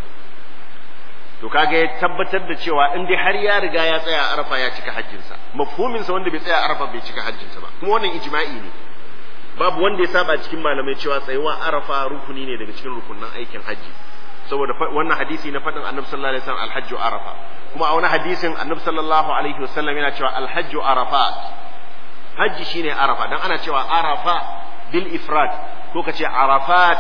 to kaga ya tabbatar da cewa in dai har ya riga ya tsaya a arafa ya cika hajjinsa mafhumin sa wanda bai tsaya a arafa bai cika hajjinsa ba kuma wannan ijma'i ne babu wanda ya saba cikin malamai cewa tsayuwa arafa rukuni ne daga cikin rukunin aikin hajji saboda wannan hadisi na faɗin annabi sallallahu alaihi wasallam alhajju arafa kuma a wani hadisin annabi sallallahu alaihi wasallam yana cewa alhajju arafat hajji shine arafa dan ana cewa arafa bil ifrad ko kace arafat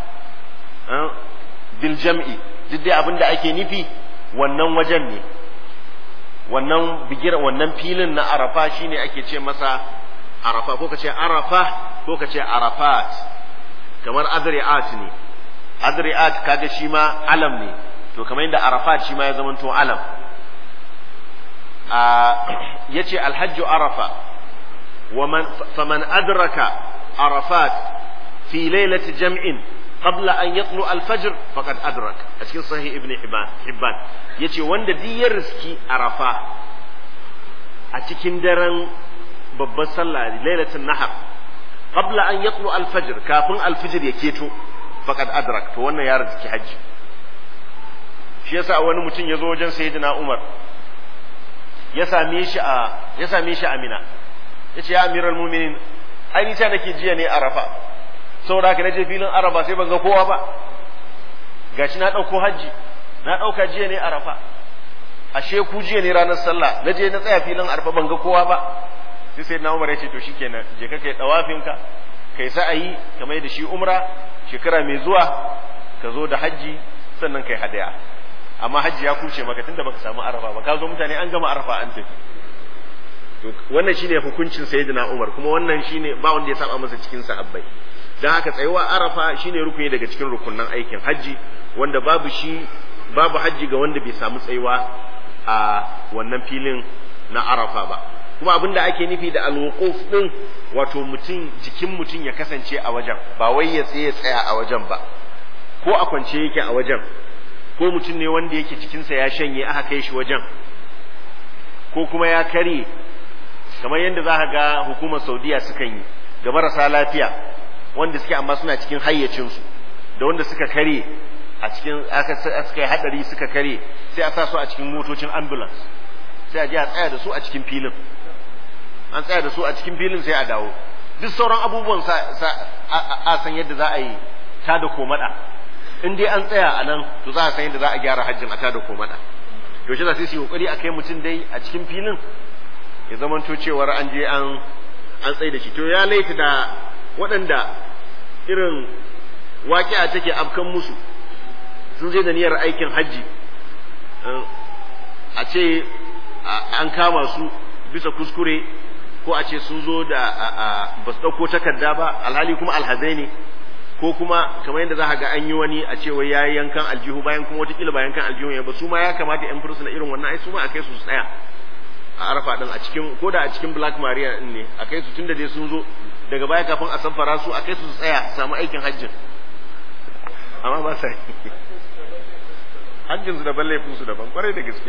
bil jam'i duk dai abin da ake nufi wannan wajen ne wannan bigira wannan filin na arafa shine ake ce masa arafa ko kace arafa ko kace arafat kamar adri'at ne adri'at kaga shi ma alam ne to kamar yadda arafat shi ma ya zamanto alam a yace alhajju arafa ومن فمن أدرك عرفات في ليلة جمع قبل أن يطلع الفجر فقد أدرك أشكي صحيح ابن حبان حبان يتي وند دي يرسكي عرفة أتكين درن babban sallah lailatul nahar qabla an yatlu al-fajr kafin al-fajr ya keto faqad adrak to wannan ya rizki hajji shi yasa wani mutum ya zo wajen sayyidina Umar ya same shi a ya same shi a Mina yace ya amiral mu'minin ai ni ta nake jiya ne arafa saboda haka naje filin arafa sai ban ga kowa ba gashi na dauko hajji na dauka jiya ne arafa ashe ku jiya ne ranar sallah naje na tsaya filin arafa ban ga kowa ba sai sai na umar ya ce to shikenan je ka kai dawafin ka kai sa'ayi kamar da shi umra shekara mai zuwa ka zo da hajji sannan kai hadaya amma hajji ya kuce maka tunda baka samu arafa ba ka zo mutane an gama arafa an tafi to wannan shine hukuncin sayyidina Umar kuma wannan shine ba wanda ya saba masa cikin sahabbai dan haka tsayuwa arafa shine rukuni daga cikin rukunnan aikin haji wanda babu shi babu haji ga wanda bai samu tsayuwa a wannan filin na arafa ba kuma abin da ake nufi da alwuquf din wato mutum jikin mutum ya kasance a wajen ba wai ya tsaye tsaya a wajen ba ko a kwance yake a wajen ko mutum ne wanda yake cikinsa ya shanye aka kai shi wajen ko kuma ya kare kamar yadda za ka ga hukumar saudiya sukan yi ga marasa lafiya wanda suke amma suna cikin hayyacinsu da wanda suka kare a cikin aka suka yi hadari suka kare sai a sa su a cikin motocin ambulance sai a je a tsaya da su a cikin filin an tsaya da su a cikin filin sai a dawo duk sauran abubuwan a san yadda za a yi ta da komada in dai an tsaya a nan to za a san yadda za a gyara hajjin a ta da komada to shi za su yi kokari a kai mutum dai a cikin filin ya zama to cewar an je an an tsaye da shi to ya laita da waɗanda irin waƙi'a take afkan musu sun je da niyyar aikin hajji a ce an kama su bisa kuskure ko a ce sun zo da ba su ɗauko takarda ba alhali kuma alhazai ne ko kuma kamar yadda za ga an yi wani a ce wai yayi yankan aljihu bayan kuma watakila ba yankan aljihu ya ba su ma ya kamata yan fursuna irin wannan ai su ma a kai su tsaya a arafa din a cikin ko da a cikin black maria din ne a kai su tunda dai sun zo daga baya kafin a sanfara su a kai su tsaya su samu aikin hajjin amma ba sa hajjin su daban laifin su daban kwarai da gaske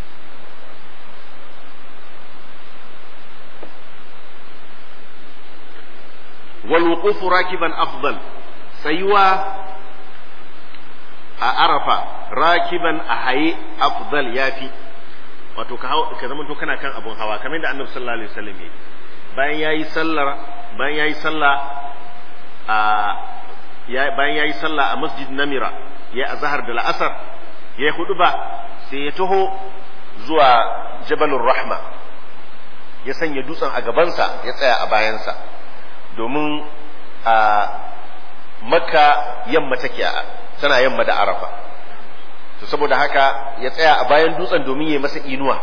والوقوف راكبا أفضل سيوا أعرف راكبا أحيي أفضل يافي wato ka ka zama to kana kan abun hawa kamar da Annabi sallallahu alaihi wasallam yayi bayan yayi sallar bayan yayi sallah a bayan yayi sallah a Masjid Namira ya azhar da la'asar ya hudu ba sai ya taho zuwa Jabalur Rahma ya sanya dutsen a gabansa ya tsaya a bayansa domin a makka yamma take tana yamma da arafa to saboda haka ya tsaya a bayan dutsen domin ya masa inuwa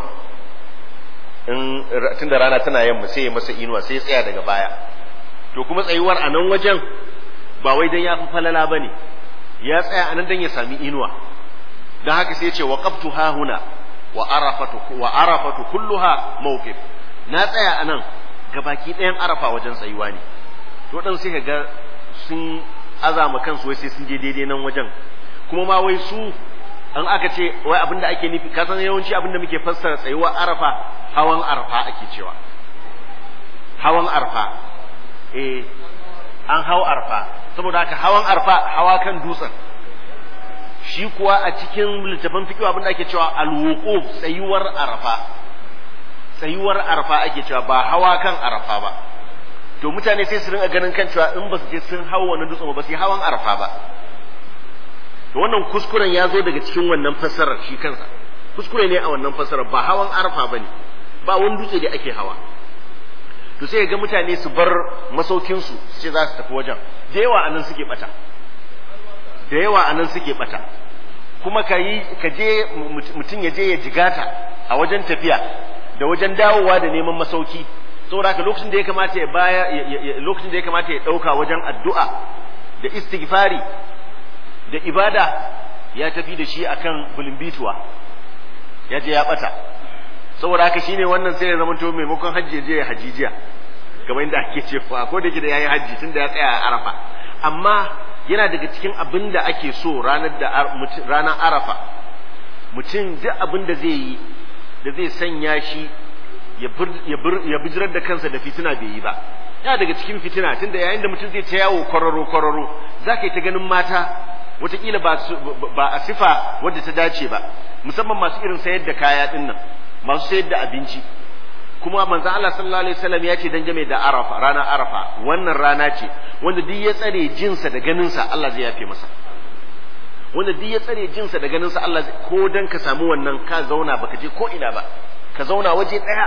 in tunda rana tana yamma sai ya masa inuwa sai ya tsaya daga baya to kuma tsayuwar a nan wajen ba wai dan ya fi falala bane ya tsaya a nan dan ya sami inuwa dan haka sai ya ce waqaftu ha huna wa arafatu wa arafatu kulluha mawqif na tsaya a nan gabaki ɗayan arafa wajen tsayuwa ne to dan sai ga sun azama kansu wai sai sun je daidai nan wajen kuma ma wai su an aka ce wai abin da ake nufi kasan yawanci abin da muke fassara tsayuwa arafa hawan arfa ake cewa hawan arfa eh an hau arfa saboda haka hawan arfa hawa kan dutsen shi kuwa a cikin littafin fikiwa abin da ake cewa alwuquf tsayuwar arfa tsayuwar arfa ake cewa ba hawa kan arfa ba to mutane sai su rinka ganin kan cewa in ba su je sun hau wannan dutsen ba su yi hawan arfa ba to wannan kuskuren ya zo daga cikin wannan fassarar shi kansa kuskure ne a wannan fassarar ba hawan arfa bane ba wani dutse da ake hawa to sai ga mutane su bar masaukin su su ce za su tafi wajen da yawa anan suke bata da yawa anan suke bata kuma ka yi ka je mutum ya je ya jigata a wajen tafiya da wajen dawowa da neman masauki saboda haka lokacin da ya kamata ya baya lokacin da ya kamata ya dauka wajen addu'a da istighfari da ibada ya tafi da shi akan bulimbituwa ya je ya bata saboda haka shine wannan sai ya zama to maimakon hajji je ya hajijiya kamar inda ake cewa ko da yake da yayi hajji tunda ya tsaya a arafa amma yana daga cikin abin da ake so ranar da ranar arafa mutum duk abin da zai yi da zai sanya shi ya bijirar da kansa da fitina bai yi ba yana daga cikin fitina tunda yayin da mutum zai ta yawo kwararo kwararo za ka yi ta ganin mata wataƙila ba a sifa wadda ta dace ba musamman masu irin sayar da kaya ɗin nan masu sayar da abinci kuma manzo Allah sallallahu alaihi wasallam ya ce dan game da Arafa ranar Arafa wannan rana ce wanda duk ya tsare jinsa da ganinsa Allah zai yafe masa wanda duk ya tsare jinsa da ganinsa Allah ko dan ka samu wannan ka zauna baka je ko ina ba ka zauna waje ɗaya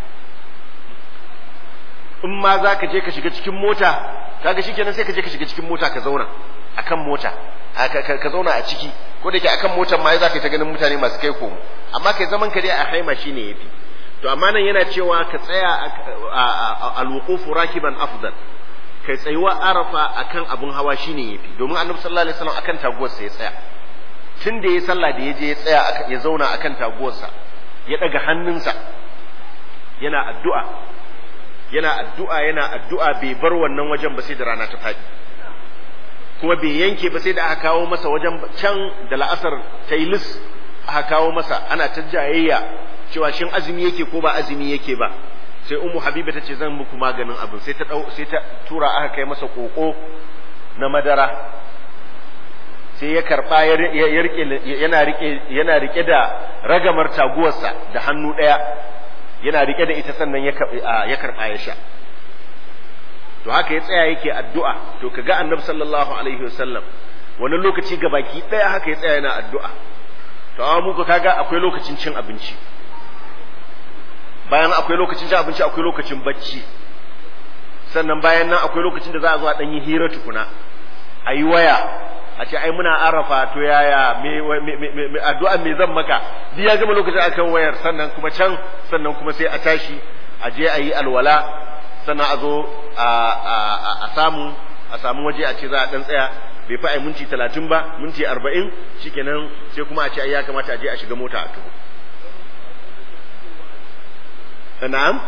in ma za ka je ka shiga cikin mota kaga shikenan sai ka je ka shiga cikin mota ka zauna akan mota ka zauna a ciki ko da ke akan motar ma za ka yi ta ganin mutane masu kai komo amma kai zaman ka dai a haima shine yafi to amma nan yana cewa ka tsaya alwuqufu rakiban afdal kai tsayuwa arafa akan abun hawa shine yafi domin annabi sallallahu alaihi wasallam akan taguwarsa ya tsaya tun da ya sallah da ya je ya tsaya ya zauna akan taguwarsa ya daga hannunsa yana addu'a yana addu'a yana addu'a bai bar wannan wajen ba sai da rana ta faɗi kuma bai yanke ba sai da aka kawo masa wajen can da la'asar ta yi lis aka kawo masa ana ta jayayya cewa shin azumi yake ko ba azumi yake ba sai ummu habiba ta ce zan muku maganin abin sai ta dau sai ta tura aka kai masa koko na madara sai ya karba ya rike yana rike yana rike da ragamar taguwarsa da hannu daya yana rike da ita sannan ya ya karba ya sha to haka ya tsaya yake addu'a to kaga annabi sallallahu alaihi wasallam wani lokaci gabaki daya haka ya tsaya yana addu'a to amma muku kaga akwai lokacin cin abinci bayan akwai lokacin cin abinci akwai lokacin bacci sannan bayan nan akwai lokacin da za a zo a dan yi hira tukuna a yi waya a ce ai muna arafa to yaya me addu'a me zan maka duk ya gama lokacin akan wayar sannan kuma can sannan kuma sai a tashi a je a yi alwala sannan a zo a samu a samu waje a ce za a dan tsaya bai fi ai minti talatin ba minti arba'in shikenan sai kuma a ce ai ya kamata a je a shiga mota a tuhu na'am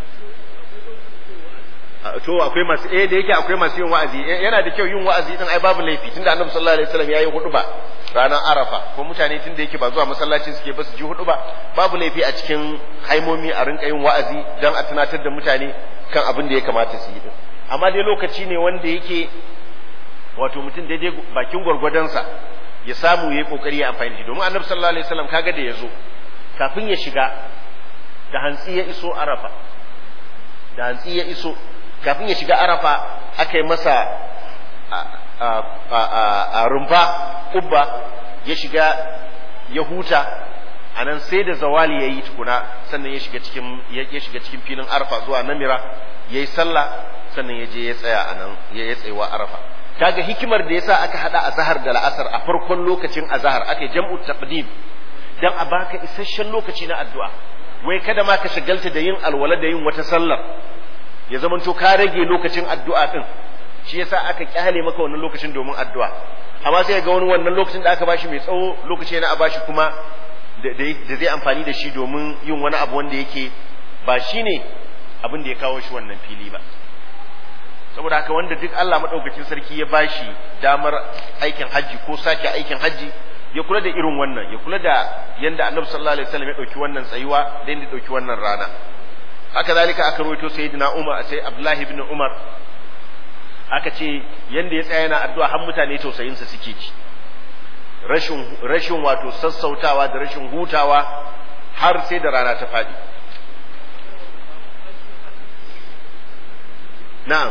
to akwai masu eh da yake akwai masu yin wa'azi yana da kyau yin wa'azi din ai babu laifi tunda annabi sallallahu alaihi wasallam yayi hudu ba ranar arafa ko mutane tunda yake ba zuwa masallacin suke ba su ji hudu ba babu laifi a cikin haimomi a rinka yin wa'azi dan a tunatar da mutane kan abin da ya kamata su yi din amma dai lokaci ne wanda yake wato mutum daidai bakin gwargwadonsa ya samu yayi kokari ya amfani da shi domin annabi sallallahu alaihi wasallam kaga da yazo kafin ya shiga da hantsi ya iso arafa da hantsi ya iso kafin ya shiga arafa aka yi masa a rumfa ubba ya shiga ya huta a nan sai da zawali ya yi tukuna sannan ya shiga cikin ya shiga cikin filin arafa zuwa namira ya yi sallah sannan ya je ya tsaya a nan ya yi tsayawa arafa kaga hikimar da yasa aka hada azhar da la'asar a farkon lokacin azhar aka yi jam'u taqdim dan a baka isasshen lokaci na addu'a wai kada ma ka shagalta da yin alwala da yin wata sallar ya zamanto ka rage lokacin addu'a din shi yasa aka kyale maka wannan lokacin domin addu'a amma sai ga wani wannan lokacin da aka bashi mai tsawo lokaci yana a bashi kuma da zai amfani da shi domin yin wani abu wanda yake ba shine abin da ya kawo shi wannan fili ba saboda haka wanda duk Allah madaukakin sarki ya bashi damar aikin hajji ko sake aikin hajji ya kula da irin wannan ya kula da yanda Annabi sallallahu alaihi wasallam ya dauki wannan tsayuwa da yanda ya dauki wannan rana haka zalika aka rawaito sayyidina Umar sai Abdullahi ibn Umar aka ce yanda ya tsaya yana addu'a har mutane tausayin sa suke ci rashin rashin wato sassautawa da rashin hutawa har sai da rana ta fadi na'am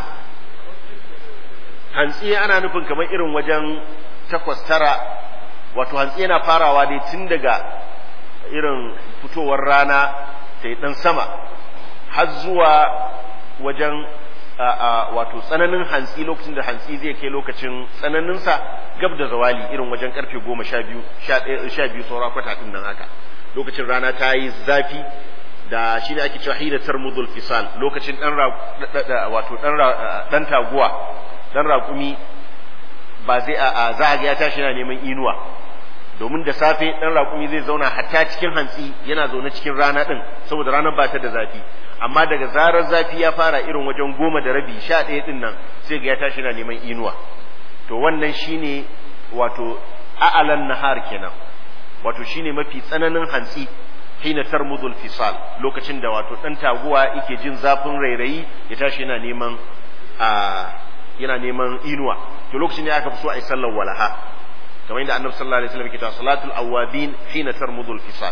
hantsi ana nufin kamar irin wajen takwas tara wato hantsi yana farawa dai tun daga irin fitowar rana ta yi ɗan sama har zuwa wajen wato tsananin hantsi lokacin da hantsi zai kai lokacin tsananinsa gab da zawali irin wajen karfe goma sha biyu sha biyu saura kwata ɗin nan haka lokacin rana ta yi zafi da shi ne ake cewa hina tarmudul fisal lokacin ɗan wato ɗan taguwa ɗan raƙumi ba zai a za a ga ya tashi yana neman inuwa domin da safe dan raƙumi zai zauna hatta cikin hantsi yana zaune cikin rana din saboda ranar ba ta da zafi amma daga zarar zafi ya fara irin wajen goma da rabi sha ɗaya din nan sai ga ya tashi yana neman inuwa to wannan shine wato a'alan nahar kenan wato shine mafi tsananin hantsi hina tarmudul fisal lokacin da wato dan taguwa yake jin zafin rairayi ya tashi yana neman a yana neman inuwa to lokacin ne aka fi so a yi sallar walaha kamar yadda annabi sallallahu alaihi wasallam yake cewa salatul awabin hina tarmudul fisal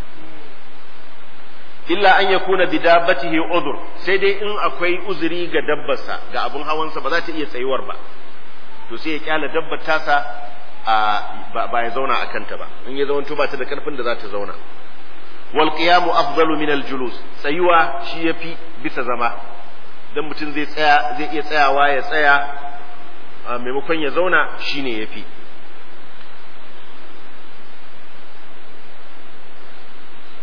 illa an yakuna bi dabbatihi udhr sai dai in akwai uzuri ga dabbarsa ga abun hawansa ba za ta iya tsayuwar ba to sai ya kyala dabbar tasa a ba ya zauna a kanta ba in ya zauna ba ta da karfin da za ta zauna wal qiyamu afdalu min al julus tsayuwa shi yafi bisa zama dan mutum zai tsaya zai iya tsayawa ya tsaya maimakon ya zauna shine yafi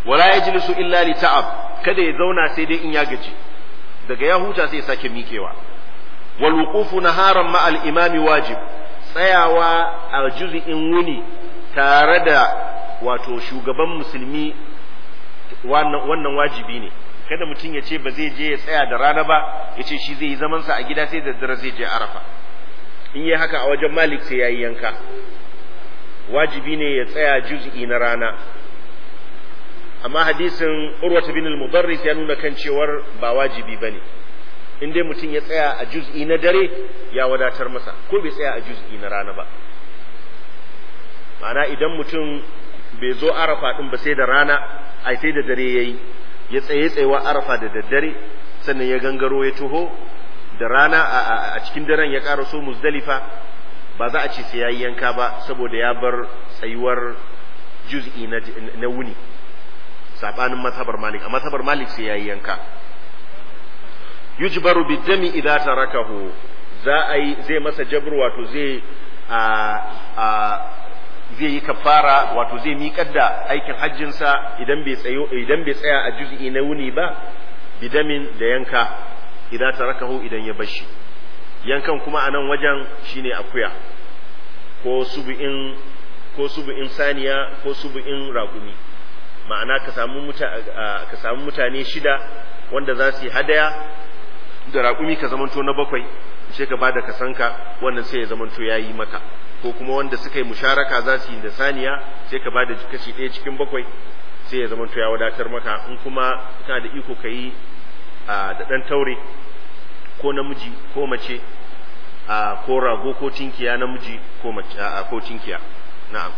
wala yajlisu illa li ta'ab kada ya zauna sai dai in ya gaji daga ya huta sai ya sake miƙewa wal wuqufu naharan ma al imami wajib tsayawa a juz'in wuni tare da wato shugaban musulmi wannan wajibi ne kada mutum ya ce ba zai je ya tsaya da rana ba ya ce shi zai yi zamansa a gida sai da dare zai je arafa in yi haka a wajen malik sai ya yi yanka wajibi ne ya tsaya juz'i na rana amma hadisin urwata bin al-mudarris ya nuna kan cewar ba wajibi bane in dai mutum ya tsaya a juz'i na dare ya wadatar masa ko bai tsaya a juz'i na rana ba ma'ana idan mutum bai zo arafa din ba sai da rana ai sai da dare yayi ya tsaye tsayewa arafa da daddare sannan ya gangaro ya taho da rana a cikin daren ya ƙara so muzdalifa ba za a ce sai yayi yanka ba saboda ya bar tsayuwar juz'i na wuni sabanin mazhabar malik a mazhabar malik sai yayi yanka yujbaru bidami idza tarakahu za a yi zai masa jabr wato zai a a zai yi kafara wato zai miƙar da aikin hajjinsa idan bai tsayo idan bai tsaya a juz'i na wuni ba bidamin da yanka idan tarakahu idan ya bashi yankan kuma a nan wajen shine akuya ko subu'in ko subu'in saniya ko subu'in ragumi ma'ana ka samu ka samu mutane shida wanda za su yi hadaya da raƙumi ka zamanto na bakwai sai ka bada kasanka wannan sai ya zamanto ya yi maka ko kuma wanda suka yi musharaka za su yi da saniya sai ka bada kashi ɗaya cikin bakwai sai ya zamanto ya wadatar maka in kuma kana da iko ka yi da ɗan taure ko namiji ko mace ko rago ko tinkiya namiji ko mace ko tinkiya na'am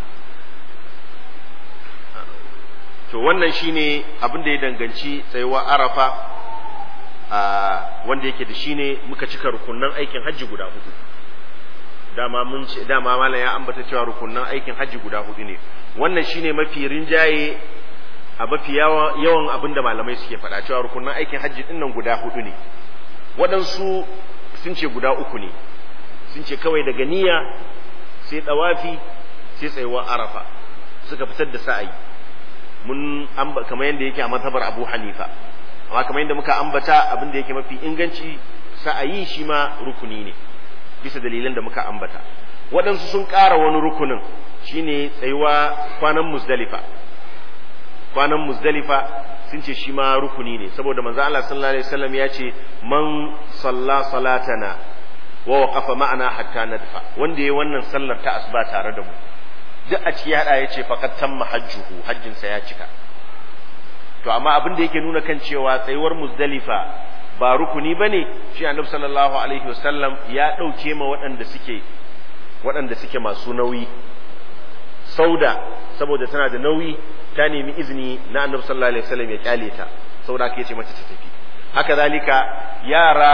to wannan shine abin da ya danganci tsayuwa arafa wanda yake da shine muka cika rukunnan aikin hajji guda hudu dama mun ce dama malam ya ambata cewa rukunnan aikin hajji guda hudu ne wannan shine mafi rinjaye a mafi yawan abin da malamai suke faɗa cewa rukunnan aikin hajji din nan guda hudu ne waɗansu sun ce guda uku ne sun ce kawai daga niyya sai ɗawafi sai tsayuwar arafa suka fitar da sa'ayi mun kamar yadda yake a mazhabar Abu Hanifa amma kamar yadda muka ambata abin da yake mafi inganci sa'ayi shi ma rukuni ne bisa dalilan da muka ambata waɗansu sun ƙara wani rukunin shine tsayuwa kwanan muzdalifa kwanan muzdalifa sun ce shi ma rukuni ne saboda manzo Allah sallallahu alaihi wasallam ya ce man salla salatana wa waqafa ma'ana hatta nadfa wanda yayi wannan sallar ta asuba tare da mu duk a ciki hada yace faqat tamma hajjuhu hajjin sa ya cika to amma abin da yake nuna kan cewa tsayuwar muzdalifa ba rukuni bane shi annabi sallallahu alaihi wasallam ya dauke ma waɗanda suke waɗanda suke masu nauyi sauda saboda tana da nauyi ta nemi izini na annabi sallallahu alaihi wasallam ya kyale ta saboda haka yace mata ta tafi haka zalika yara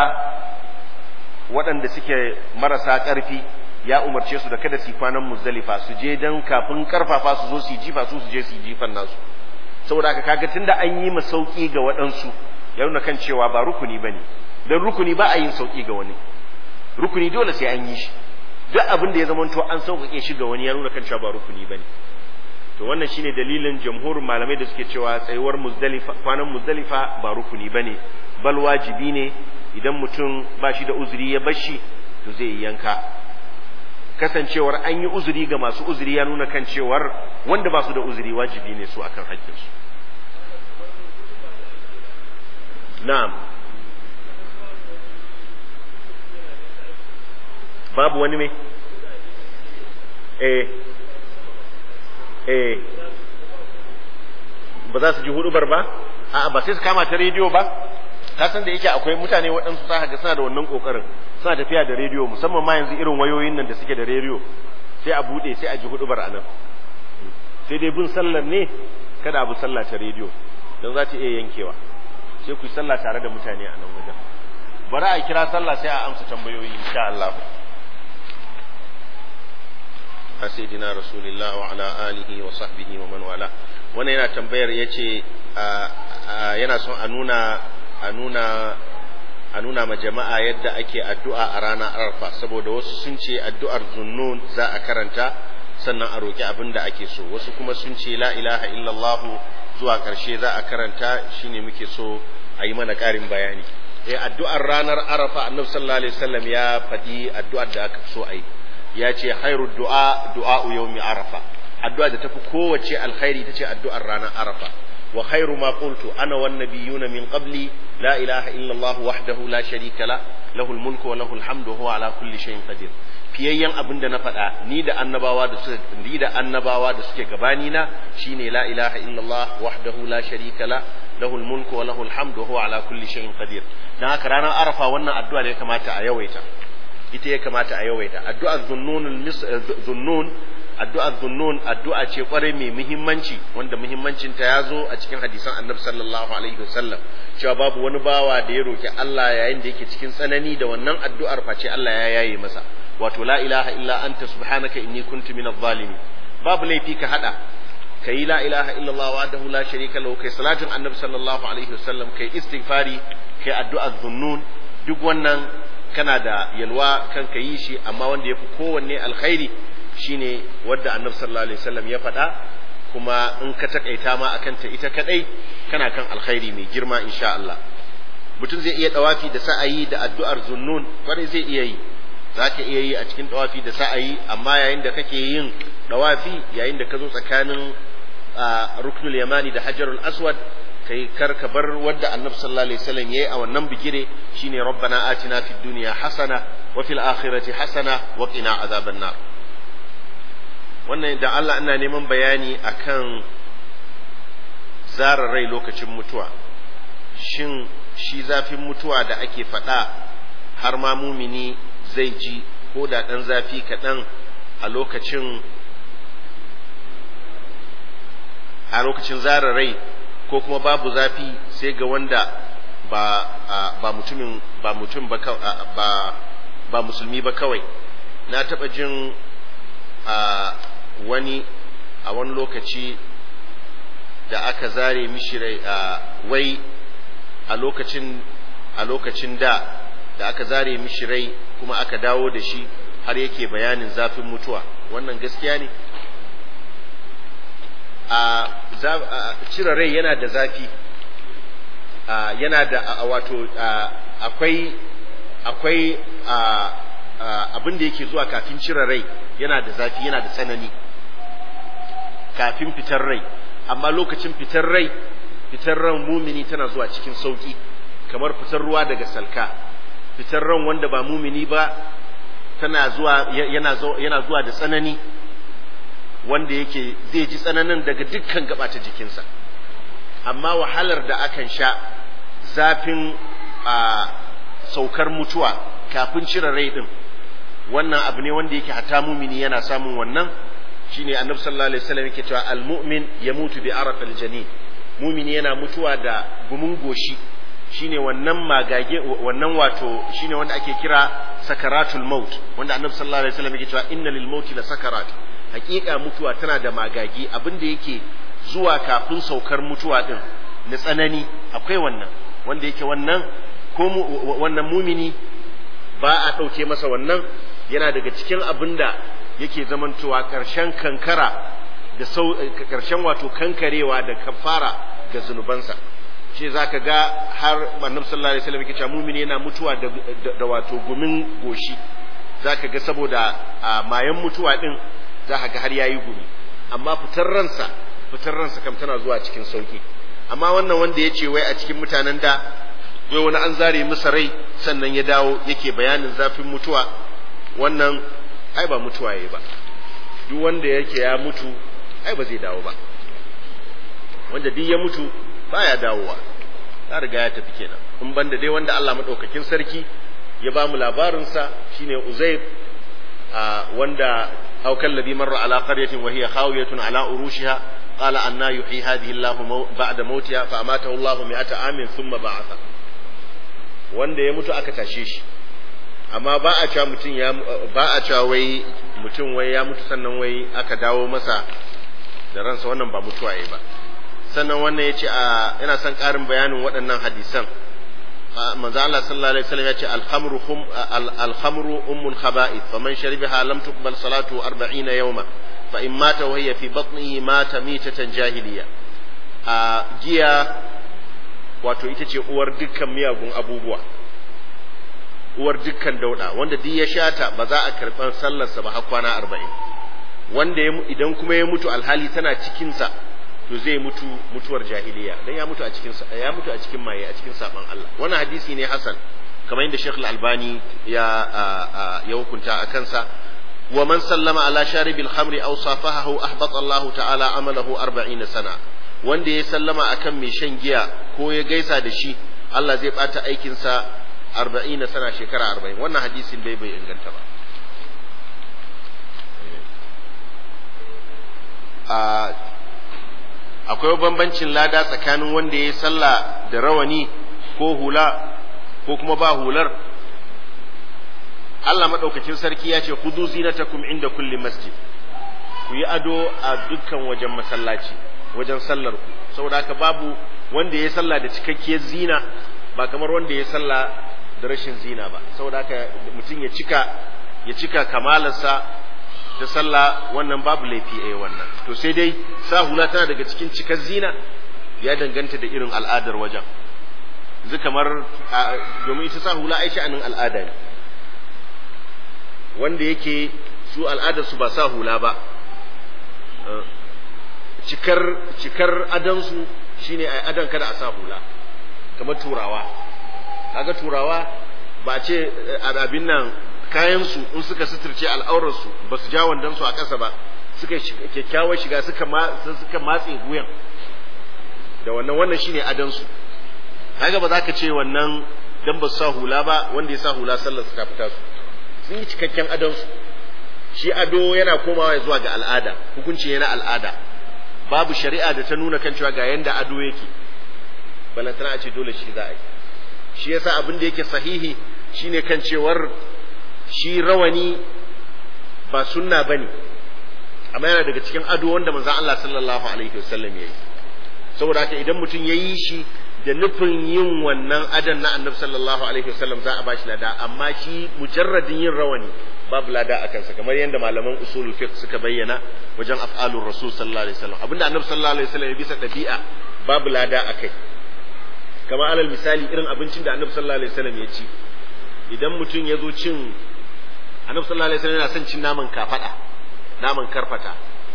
waɗanda suke marasa ƙarfi ya umarce su da kada su kwanan muzdalifa su je dan kafin karfafa su zo su jifa su su je su jifan nasu saboda haka kaga tunda an yi masauki ga waɗansu ya nuna kan cewa ba rukuni bane dan rukuni ba a yin sauki ga wani rukuni dole sai an yi shi duk abin da ya zamanto an sauƙaƙe shi ga wani ya nuna kan cewa ba rukuni bane to wannan shine dalilin jamhurin malamai da suke cewa tsayuwar muzdalifa kwanan muzdalifa ba rukuni bane bal wajibi ne idan mutum ba shi da uzuri ya bashi to zai yi yanka kasancewar an yi uzuri ga masu uzuri ya nuna kan cewar wanda ba su da uzuri wajibi ne su akan haƙƙinsu na'am babu wani mai eh eh ba za su ji hudubar ba a'a ba sai su kama ta rediyo ba ka san da yake akwai mutane waɗansu za ga suna da wannan kokarin suna tafiya da rediyo musamman ma yanzu irin wayoyin nan da suke da rediyo sai a bude sai a ji hudubar a nan sai dai bin sallar ne kada abu sallah ta rediyo don za ta iya yankewa sai ku yi sallah tare da mutane a nan wajen bari a kira sallah sai a amsa tambayoyi insha Allah a sayyidina rasulillah wa ala alihi wa sahbihi wa man wala wannan yana tambayar yace yana son a nuna a nuna a nuna ma jama'a yadda ake addu'a a ranar arfa saboda wasu sun ce addu'ar zunnun za a karanta sannan a roƙi abin da ake so wasu kuma sun ce la ilaha illallah zuwa ƙarshe za a karanta shine muke so a yi mana ƙarin bayani eh addu'ar ranar arafa annabi sallallahu alaihi wasallam ya faɗi addu'ar da aka so a yi ya ce khairu du'a du'a yawmi arafa addu'a da tafi kowace alkhairi ita ce addu'ar ranar arafa wa khairu ma qultu ana wan nabiyuna min qabli la ilaha illa allah wahdahu la sharika la lahul mulku wa lahul hamdu huwa ala kulli shay'in qadir fiyayyen abin da na faɗa ni da annabawa da suke ni da annabawa da suke gabani na shine la ilaha illallah wahdahu la sharika la lahul mulku wa lahul hamdu huwa ala kulli shay'in qadir dan haka ranar arafa wannan addu'a ne ya kamata a yawaita ita ya kamata a yawaita addu'ar zunnun zunnun addu'ar zunnun addu'a ce kwarai mai muhimmanci wanda muhimmancin ta ya zo a cikin hadisan annabi sallallahu alaihi wasallam cewa babu wani bawa da ya roki Allah yayin da yake cikin tsanani da wannan addu'ar face Allah ya yaye masa wato la ilaha illa anta subhanaka inni kuntu minadh zalimin babu laifi ka hada kai la ilaha illa Allah wahdahu la sharika lahu kai salatin annabi sallallahu alaihi wasallam kai istighfari kai addu'a zunnun duk wannan kana da yalwa kan ka yi shi amma wanda yafi kowanne alkhairi shine wanda annabi sallallahu alaihi wasallam ya faɗa kuma in ka takaita ma akan ta ita kadai kana kan alkhairi mai girma insha Allah mutum zai iya dawafi da sa'ayi da addu'ar zunnun kwarai zai iya yi za ka iya yi a cikin dawafi da sa'ayi amma yayin da kake yin dawafi yayin da ka zo tsakanin ruknul yamani da hajarul aswad kai kar ka bar wadda annabi sallallahu alaihi wasallam yayi a wannan bigire shine rabbana atina fid dunya hasana wa fil akhirati hasana wa qina azaban nar wannan da Allah ina neman bayani akan zara rai lokacin mutuwa shin shi zafin mutuwa da ake faɗa har ma mumini zai ji ko da ɗan zafi kaɗan a lokacin a lokacin zara rai ko kuma babu zafi sai ga wanda ba ba mutumin ba mutum ba ba ba musulmi ba kawai na taɓa jin a wani a wani lokaci da aka zare mishi rai wai a lokacin a lokacin da da aka zare mishi rai kuma aka dawo da shi har yake bayanin zafin mutuwa wannan gaskiya ne a cire rai yana da zafi yana da wato akwai akwai abin da yake zuwa kafin cire rai yana da zafi yana da tsanani kafin fitar rai amma lokacin fitar rai fitar ran mumini tana zuwa cikin sauki kamar fitar ruwa daga salka fitar ran wanda ba mumini ba tana zuwa yana yana zuwa da tsanani wanda yake zai ji tsananin daga dukkan gaba ta jikinsa amma wahalar da akan sha zafin a saukar mutuwa kafin cire rai din wannan abu ne wanda yake hata mumini yana samun wannan shine annabi sallallahu alaihi wasallam yake cewa almu'min yamutu bi arafil janin mumini yana mutuwa da gumin goshi shine wannan magage wannan wato shine wanda ake kira sakaratul maut wanda annabi sallallahu alaihi wasallam yake cewa inna lil mauti la sakarat hakika mutuwa tana da magagi abin da yake zuwa kafin saukar mutuwa din na tsanani akwai wannan wanda yake wannan ko wannan mumini ba a ɗauke masa wannan yana daga cikin abin da yake zamantowa ƙarshen kankara da sau ƙarshen wato kankarewa da kafara ga zunubansa shi za ka ga har annabi sallallahu alaihi wasallam yake cewa mumini yana mutuwa da, da, wato gumin goshi za ka ga saboda a mayan mutuwa din za ka ga har yayi gumi amma fitar ransa fitar ransa kam tana zuwa cikin sauki amma wannan wanda ya ce wai a cikin mutanen da wai wani an zare masa rai sannan ya dawo yake bayanin zafin mutuwa wannan ai ba mutuwa yayi ba duk wanda yake ya mutu ai ba zai dawo ba wanda duk ya mutu baya dawowa ya riga ya tafi kenan in banda dai wanda Allah madaukakin sarki ya ba mu labarinsa shine Uzair wanda أو كالذي مر على قرية وهي خاوية على أروشها قال أنا يحيي هذه الله بعد موتها فأماته الله مئة عام ثم بعث wanda ya mutu aka tashe shi amma ba a cewa mutum ya ba a cewa wai mutum wai ya mutu sannan wai aka dawo masa da ransa wannan ba mutuwa yayi ba sannan wannan yace a ina son karin bayanin waɗannan hadisan manzo Allah sallallahu alaihi wasallam yace al-khamru hum al-khamru ummul khaba'ith faman sharibaha lam tuqbal salatu 40 yawma fa in mata wa hiya fi batnihi mata mitatan jahiliya a giya wato ita ce uwar dukkan miyagun abubuwa uwar dukkan dauda wanda duk ya shata ba za a karɓar sallarsa ba har kwana arba'in wanda idan kuma ya mutu alhali tana cikinsa to zai mutu mutuwar jahiliya dan ya mutu a cikin ya mutu a cikin maye a cikin saban Allah wannan hadisi ne hasan kamar yadda Sheikh Al-Albani ya ya hukunta a kansa wa man sallama ala sharibil khamri aw safahahu ahbata Allah ta'ala amalahu 40 sana wanda ya sallama akan mai shan giya ko ya gaisa da shi Allah zai bata aikin sa 40 sana shekara 40 wannan hadisin dai bai inganta ba a akwai bambancin lada tsakanin wanda ya sallah da rawani ko hula ko kuma ba hular Allah maɗaukacin sarki ya ce hudu zinatakum inda kulli masjid ku yi ado a dukkan wajen masallaci wajen sallar ku saboda haka babu wanda ya sallah da cikakkiyar zina ba kamar wanda ya sallah da rashin zina ba saboda haka mutum ya cika ya cika kamalarsa ta sallah wannan babu laifi a wannan to sai dai sa hula tana daga cikin cikar zina ya danganta da irin al'adar wajen yanzu kamar domin ita sa hula ai sha'anin al'ada ne wanda yake su al'adar su ba sa hula ba cikar cikar adansu shine ai adan kada a sa hula kamar turawa kaga turawa ba ce abin nan kayansu in suka suturce al'aurarsu ba su ja wandonsu a ƙasa ba suka kyakkyawar shiga suka suka matse wuyan da wannan wannan shine adansu kaga ba za ka ce wannan dan ba su sa hula ba wanda ya sa hula sallar su ta fita su sun yi cikakken adansu shi ado yana komawa zuwa ga al'ada hukunci yana al'ada babu shari'a da ta nuna kan cewa ga yanda ado yake balantana a ce dole shi za a yi shi yasa abin da yake sahihi shine kan cewar shi rawani ba sunna bane amma yana daga cikin ado wanda manzon Allah sallallahu alaihi wasallam yayi saboda haka idan mutum yayi shi da nufin yin wannan adan na annabi sallallahu alaihi wasallam za a bashi lada amma shi mujarradin yin rawani babu lada a kansa kamar yadda malaman usulul fiqh suka bayyana wajen af'alur rasul sallallahu alaihi wasallam abinda annabi sallallahu alaihi wasallam ya bisa dabi'a babu lada akai kamar alal misali irin abincin da annabi sallallahu alaihi wasallam ya ci idan mutum ya zo cin annabi sallallahu alaihi wasallam yana son cin naman kafada naman karfata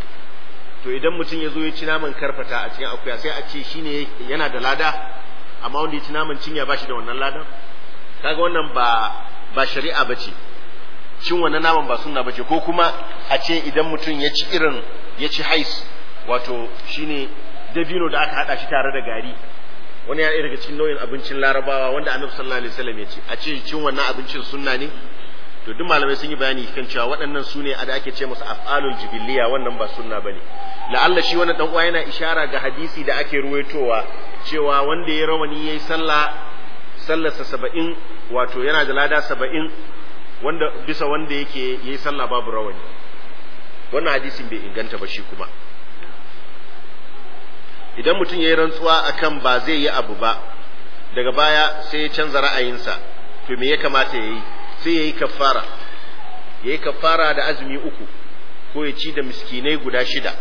to idan mutum ya zo ya ci naman karfata a cikin akuya sai a ce shine yana da lada amma wanda ya ci naman cinya ba shi da wannan ladan kaga wannan ba ba shari'a bace cin wannan naman ba sunna bace ko kuma a ce idan mutum ya ci irin ya ci hais wato shine dabino da aka hada shi tare da gari wani ya daga cikin nau'in abincin larabawa wanda annabi sallallahu alaihi wasallam ya ce a ce cin wannan abincin sunna ne to duk malamai sun yi bayani kan cewa waɗannan su ne da ake ce musu af'alul jibiliya wannan ba sunna bane la'alla shi wannan dan uwa yana ishara ga hadisi da ake ruwaitowa cewa wanda ya rawani yayi sallah sallarsa saba'in wato yana da lada saba'in wanda bisa wanda yake yayi sallah babu rawani wannan hadisin bai inganta ba shi kuma idan mutum ya yi rantsuwa akan ba zai yi abu ba daga baya sai ya canza ra'ayinsa to me ya kamata ya yi sai ya yi kafara ya yi kafara da azumi uku ko ya ci da miskinai guda shida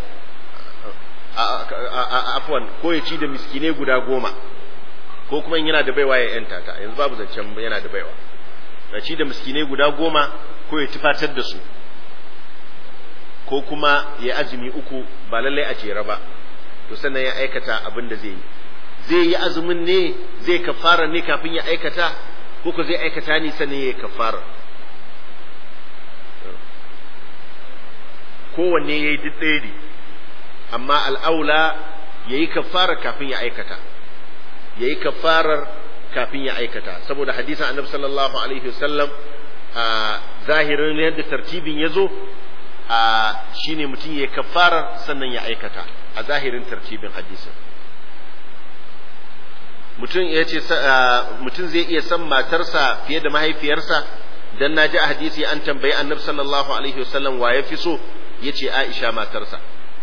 afwan ko ya ci da miskinai guda goma ko kuma in yana da baiwa ya yanta ta yanzu babu zancen yana da baiwa ya ci da miskinai guda goma ko ya tufatar da su ko kuma ya azumi uku ba lallai a jere ba to sannan ya aikata abin da zai yi zai yi azumin ne zai kafara ne kafin ya aikata ko ko zai aikata ne sannan ya kafara kowanne ya yi duk ɗaya ne amma al'aula ya yi kafara kafin ya aikata ya yi kafarar kafin ya aikata saboda hadisan annabi sallallahu alaihi wasallam a zahirin yadda tartibin ya zo a shine mutum ya kafarar sannan ya aikata a zahirin tartibin hadisin mutum ya ce mutum zai iya son matarsa fiye da mahaifiyarsa dan na ji a hadisi an tambayi annabi sallallahu alaihi wasallam wa ya fi so ya ce aisha matarsa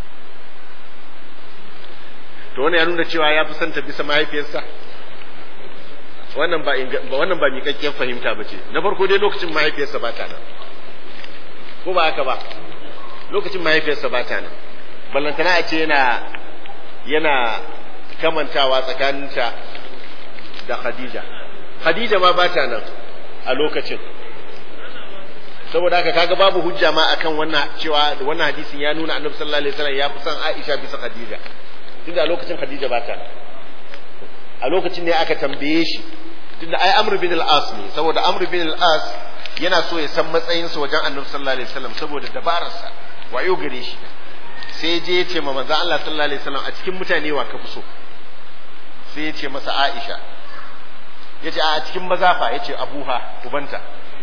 to wani ya nuna cewa ya fi son ta bisa mahaifiyarsa wannan ba wannan ba miƙaƙƙiyar fahimta ba ce na farko dai lokacin mahaifiyarsa ba ta nan ko ba haka ba lokacin mahaifiyarsa ba ta nan ballantana a ce yana yana kamantawa tsakaninta da Khadija Khadija ma bata nan a lokacin saboda haka kaga babu hujja ma akan wannan cewa wannan hadisin ya nuna Annabi sallallahu alaihi wasallam ya fi son Aisha bisa Khadija tunda a lokacin Khadija bata nan a lokacin ne aka tambaye shi tunda ai Amr bin al-As ne saboda Amr bin al-As yana so ya san matsayinsa wajen Annabi sallallahu alaihi wasallam saboda dabararsa wayo gare shi sai je ya ce ma manzo Allah sallallahu alaihi wasallam a cikin mutane wa ka fi so sai ya ce masa Aisha ya ce a cikin mazafa ya ce Abuha ubanta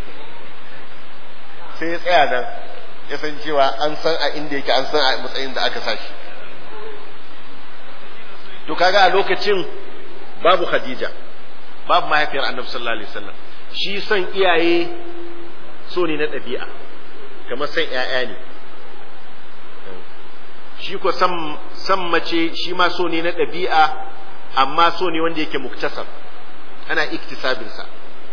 sai ya tsaya nan ya san cewa an san a inda yake an san a matsayin da aka sa shi to kaga a lokacin babu Khadija babu mahaifiyar Annabi sallallahu alaihi wasallam shi son iyaye so ne na ɗabi'a kamar son ‘ya'ya ne shi ko san mace shi ma so ne na ɗabi'a amma so ne wanda yake muktasar ana iktisabinsa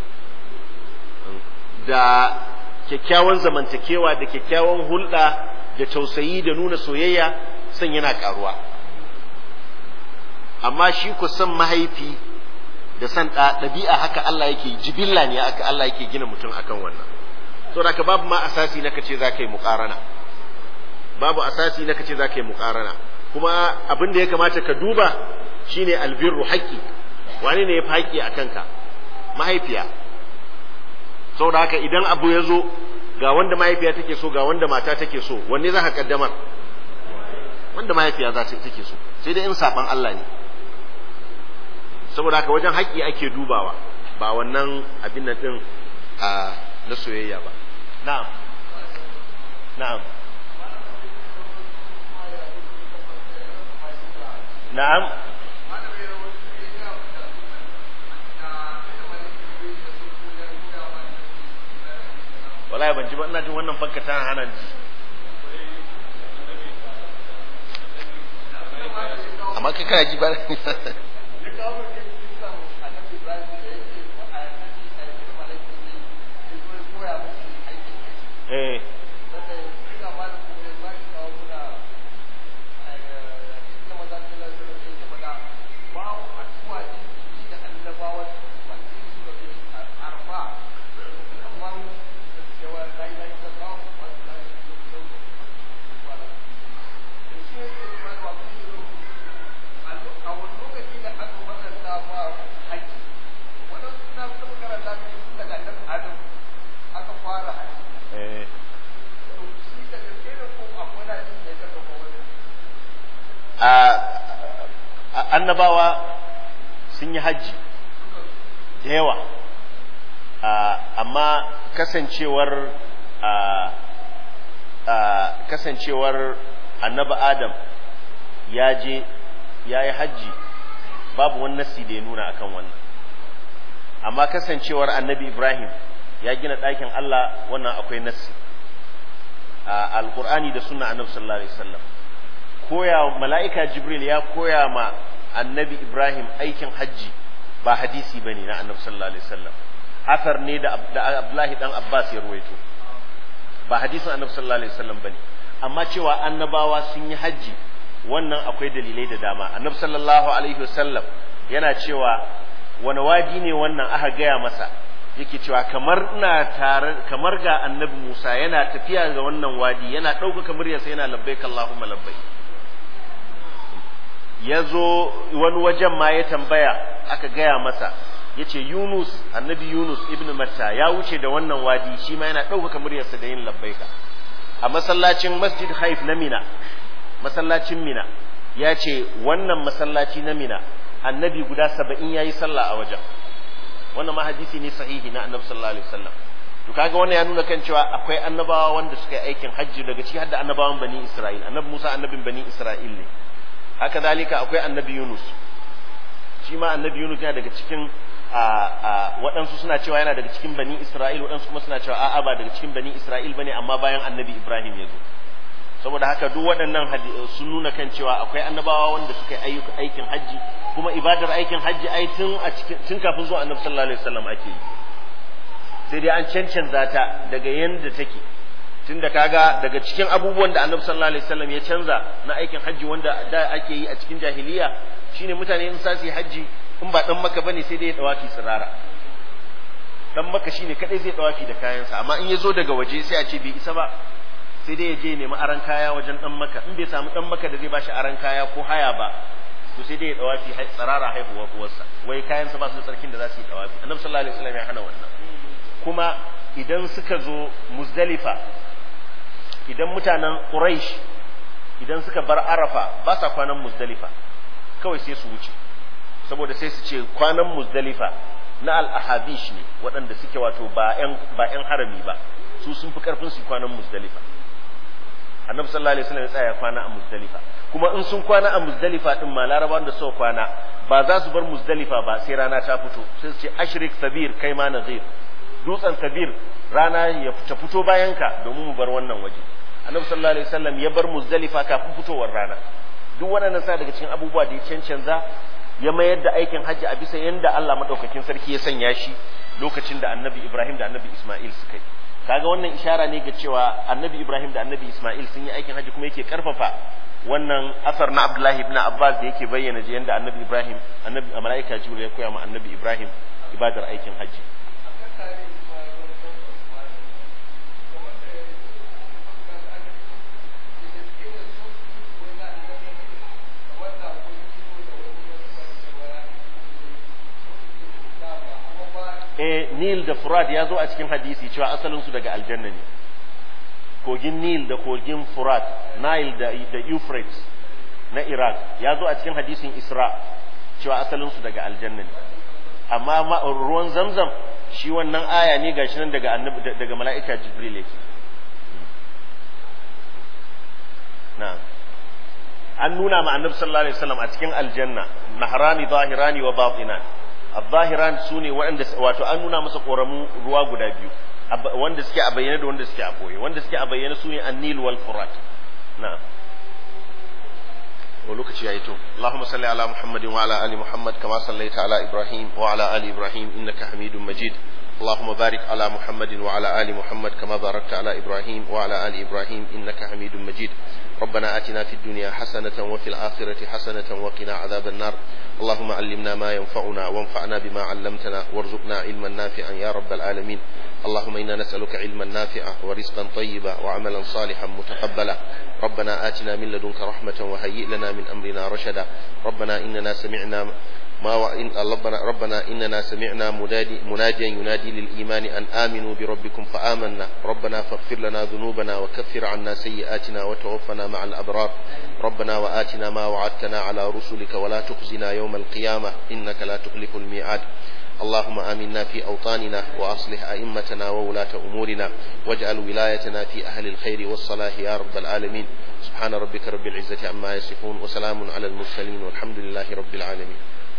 da kyakkyawan zamantakewa da kyakkyawan hulɗa da tausayi da nuna soyayya son yana ƙaruwa amma shi ko san mahaifi da san ɗabi'a haka Allah yake jibilla ne haka Allah yake gina mutum akan wannan so da babu ma asasi na kace za ka yi muƙarana babu asasi na kace za ka yi muƙarana kuma abin da ya kamata ka duba shine albirru haƙƙi wani ne ya fi haƙƙi a kanka mahaifiya saboda haka idan abu ya zo ga wanda mahaifiya take so ga wanda mata take so wanne za ka kaddamar wanda mahaifiya za ta take so sai dai in saban Allah ne saboda haka wajen haƙƙi ake dubawa ba wannan abin nan din a na soyayya ba na'am na'am na'am wallahi ban ji ba ina jin wannan fanka ta hana ji amma kai kana ji ba eh annabawa sun yi hajji da yawa amma kasancewar kasancewar annaba adam ya je ya yi hajji babu wani nasi da ya nuna akan wannan amma kasancewar annabi ibrahim ya gina ɗakin allah wannan akwai nasi a alƙur'ani da suna annabi sallallahu alaihi wasallam koya mala'ika jibril ya koya ma annabi ibrahim aikin hajji ba hadisi ba ne na annabi sallallahu alaihi wasallam athar ne da abdullahi dan abbas ya ruwaito ba hadisin annabi sallallahu alaihi wasallam bane amma cewa annabawa sun yi hajji wannan akwai dalilai da dama annabi sallallahu alaihi wasallam yana cewa wani wadi ne wannan aka gaya masa yake cewa kamar ina tare kamar ga annabi Musa yana tafiya ga wannan wadi yana ɗaukaka muryarsa yana labbaik Allahumma labbaik ya zo wani wajen ma ya tambaya aka gaya masa ya ce Yunus annabi Yunus ibn Matta ya wuce da wannan wadi shi ma yana ɗaukaka muryarsa da yin labbaika a masallacin masjid haif na Mina masallacin Mina ya ce wannan masallaci na Mina annabi guda saba'in ya yi sallah a wajen wannan ma hadisi ne sahihi na annabi sallallahu alaihi wasallam to kaga wannan ya nuna kan cewa akwai annabawa wanda suka yi aikin hajji daga ciki hadda annabawan bani Isra'il annabi Musa annabin bani Isra'il ne haka zalika akwai annabi Yunus shi ma annabi Yunus yana daga cikin waɗansu suna cewa yana daga cikin bani Isra'il waɗansu kuma suna cewa a'a ba daga cikin bani Isra'il bane amma bayan annabi Ibrahim ya zo saboda haka duk waɗannan sun nuna kan cewa akwai annabawa wanda suka yi aikin hajji kuma ibadar aikin hajji ai tun a cikin tun kafin zuwa annabi sallallahu alaihi wasallam ake yi sai dai an cancanza ta daga yanda take tunda kaga daga cikin abubuwan da annabi sallallahu alaihi wasallam ya canza na aikin hajji wanda da ake yi a cikin jahiliya shine mutane in sa su yi hajji in ba dan maka bane sai dai ya dawafi tsirara dan maka shine kadai zai dawafi da kayansa amma in ya zo daga waje sai a ce bai isa ba sai dai ya je nemi aran kaya wajen dan maka in bai samu dan maka da zai bashi aran kaya ko haya ba to sai dai ya dawafi tsirara haihuwar uwarsa wai kayansa ba su da tsarkin da za su yi dawafi annabi sallallahu alaihi wasallam ya hana wannan kuma idan suka zo muzdalifa idan mutanen quraish idan suka bar arafa ba sa kwanan muzdalifa kawai sai su wuce saboda sai su ce kwanan muzdalifa na al-ahabish ne waɗanda suke wato ba 'yan ba 'yan harami ba su sun fi karfin su kwanan muzdalifa annabi sallallahu alaihi wasallam ya tsaya kwana a muzdalifa kuma in sun kwana a muzdalifa din ma larabawan da suka kwana ba za su bar muzdalifa ba sai rana ta fito sai su ce ashrik sabir kai ma nazir dutsen sabir rana ya ta fito bayan ka domin mu bar wannan waje annabi sallallahu alaihi wasallam ya bar muzdalifa kafin fitowar rana duk waɗannan sa daga cikin abubuwa da ya cancanza ya mayar da aikin hajji a bisa yanda Allah madaukakin sarki ya sanya shi lokacin da annabi Ibrahim da annabi Ismail suka yi kaga wannan ishara ne ga cewa annabi Ibrahim da annabi Ismail sun yi aikin hajji kuma yake karfafa wannan asar na Abdullahi ibn Abbas da yake bayyana yanda annabi Ibrahim annabi malaika Jibril ya koya ma annabi Ibrahim ibadar aikin hajji eh Nil da Furat ya zo a cikin hadisi cewa asalin su daga aljanna ne kogin Nil da kogin Furat Nile da da Euphrates na Iraq ya zo a cikin hadisin Isra cewa asalin su daga aljanna ne amma ruwan Zamzam shi wannan aya ne gashi nan daga annabi daga mala'ika Jibril yake na'am an nuna ma annabi sallallahu alaihi wasallam a cikin aljanna nahrani zahirani wa batinan al-zahiran sune waɗanda wato an nuna masa koramu ruwa guda biyu wanda suke a bayyane da wanda suke a boye wanda suke a bayyane sune an-nil wal furat na'am wa lokaci yayi to Allahumma salli ala Muhammad wa ala ali Muhammad kama sallaita ala Ibrahim wa ala ali Ibrahim innaka Hamidum Majid اللهم بارك على محمد وعلى آل محمد كما باركت على إبراهيم وعلى آل إبراهيم إنك حميد مجيد ربنا آتنا في الدنيا حسنة وفي الآخرة حسنة وقنا عذاب النار اللهم علمنا ما ينفعنا وانفعنا بما علمتنا وارزقنا علما نافعا يا رب العالمين اللهم إنا نسألك علما نافعا ورزقا طيبا وعملا صالحا متقبلا ربنا آتنا من لدنك رحمة وهيئ لنا من أمرنا رشدا ربنا إننا سمعنا ما وإن ربنا ربنا إننا سمعنا منادي مناديا ينادي للإيمان أن آمنوا بربكم فآمنا ربنا فاغفر لنا ذنوبنا وكفر عنا سيئاتنا وتوفنا مع الأبرار ربنا وآتنا ما وعدتنا على رسلك ولا تخزنا يوم القيامة إنك لا تخلف الميعاد اللهم آمنا في أوطاننا وأصلح أئمتنا وولاة أمورنا واجعل ولايتنا في أهل الخير والصلاح يا رب العالمين سبحان ربك رب العزة عما يصفون وسلام على المرسلين والحمد لله رب العالمين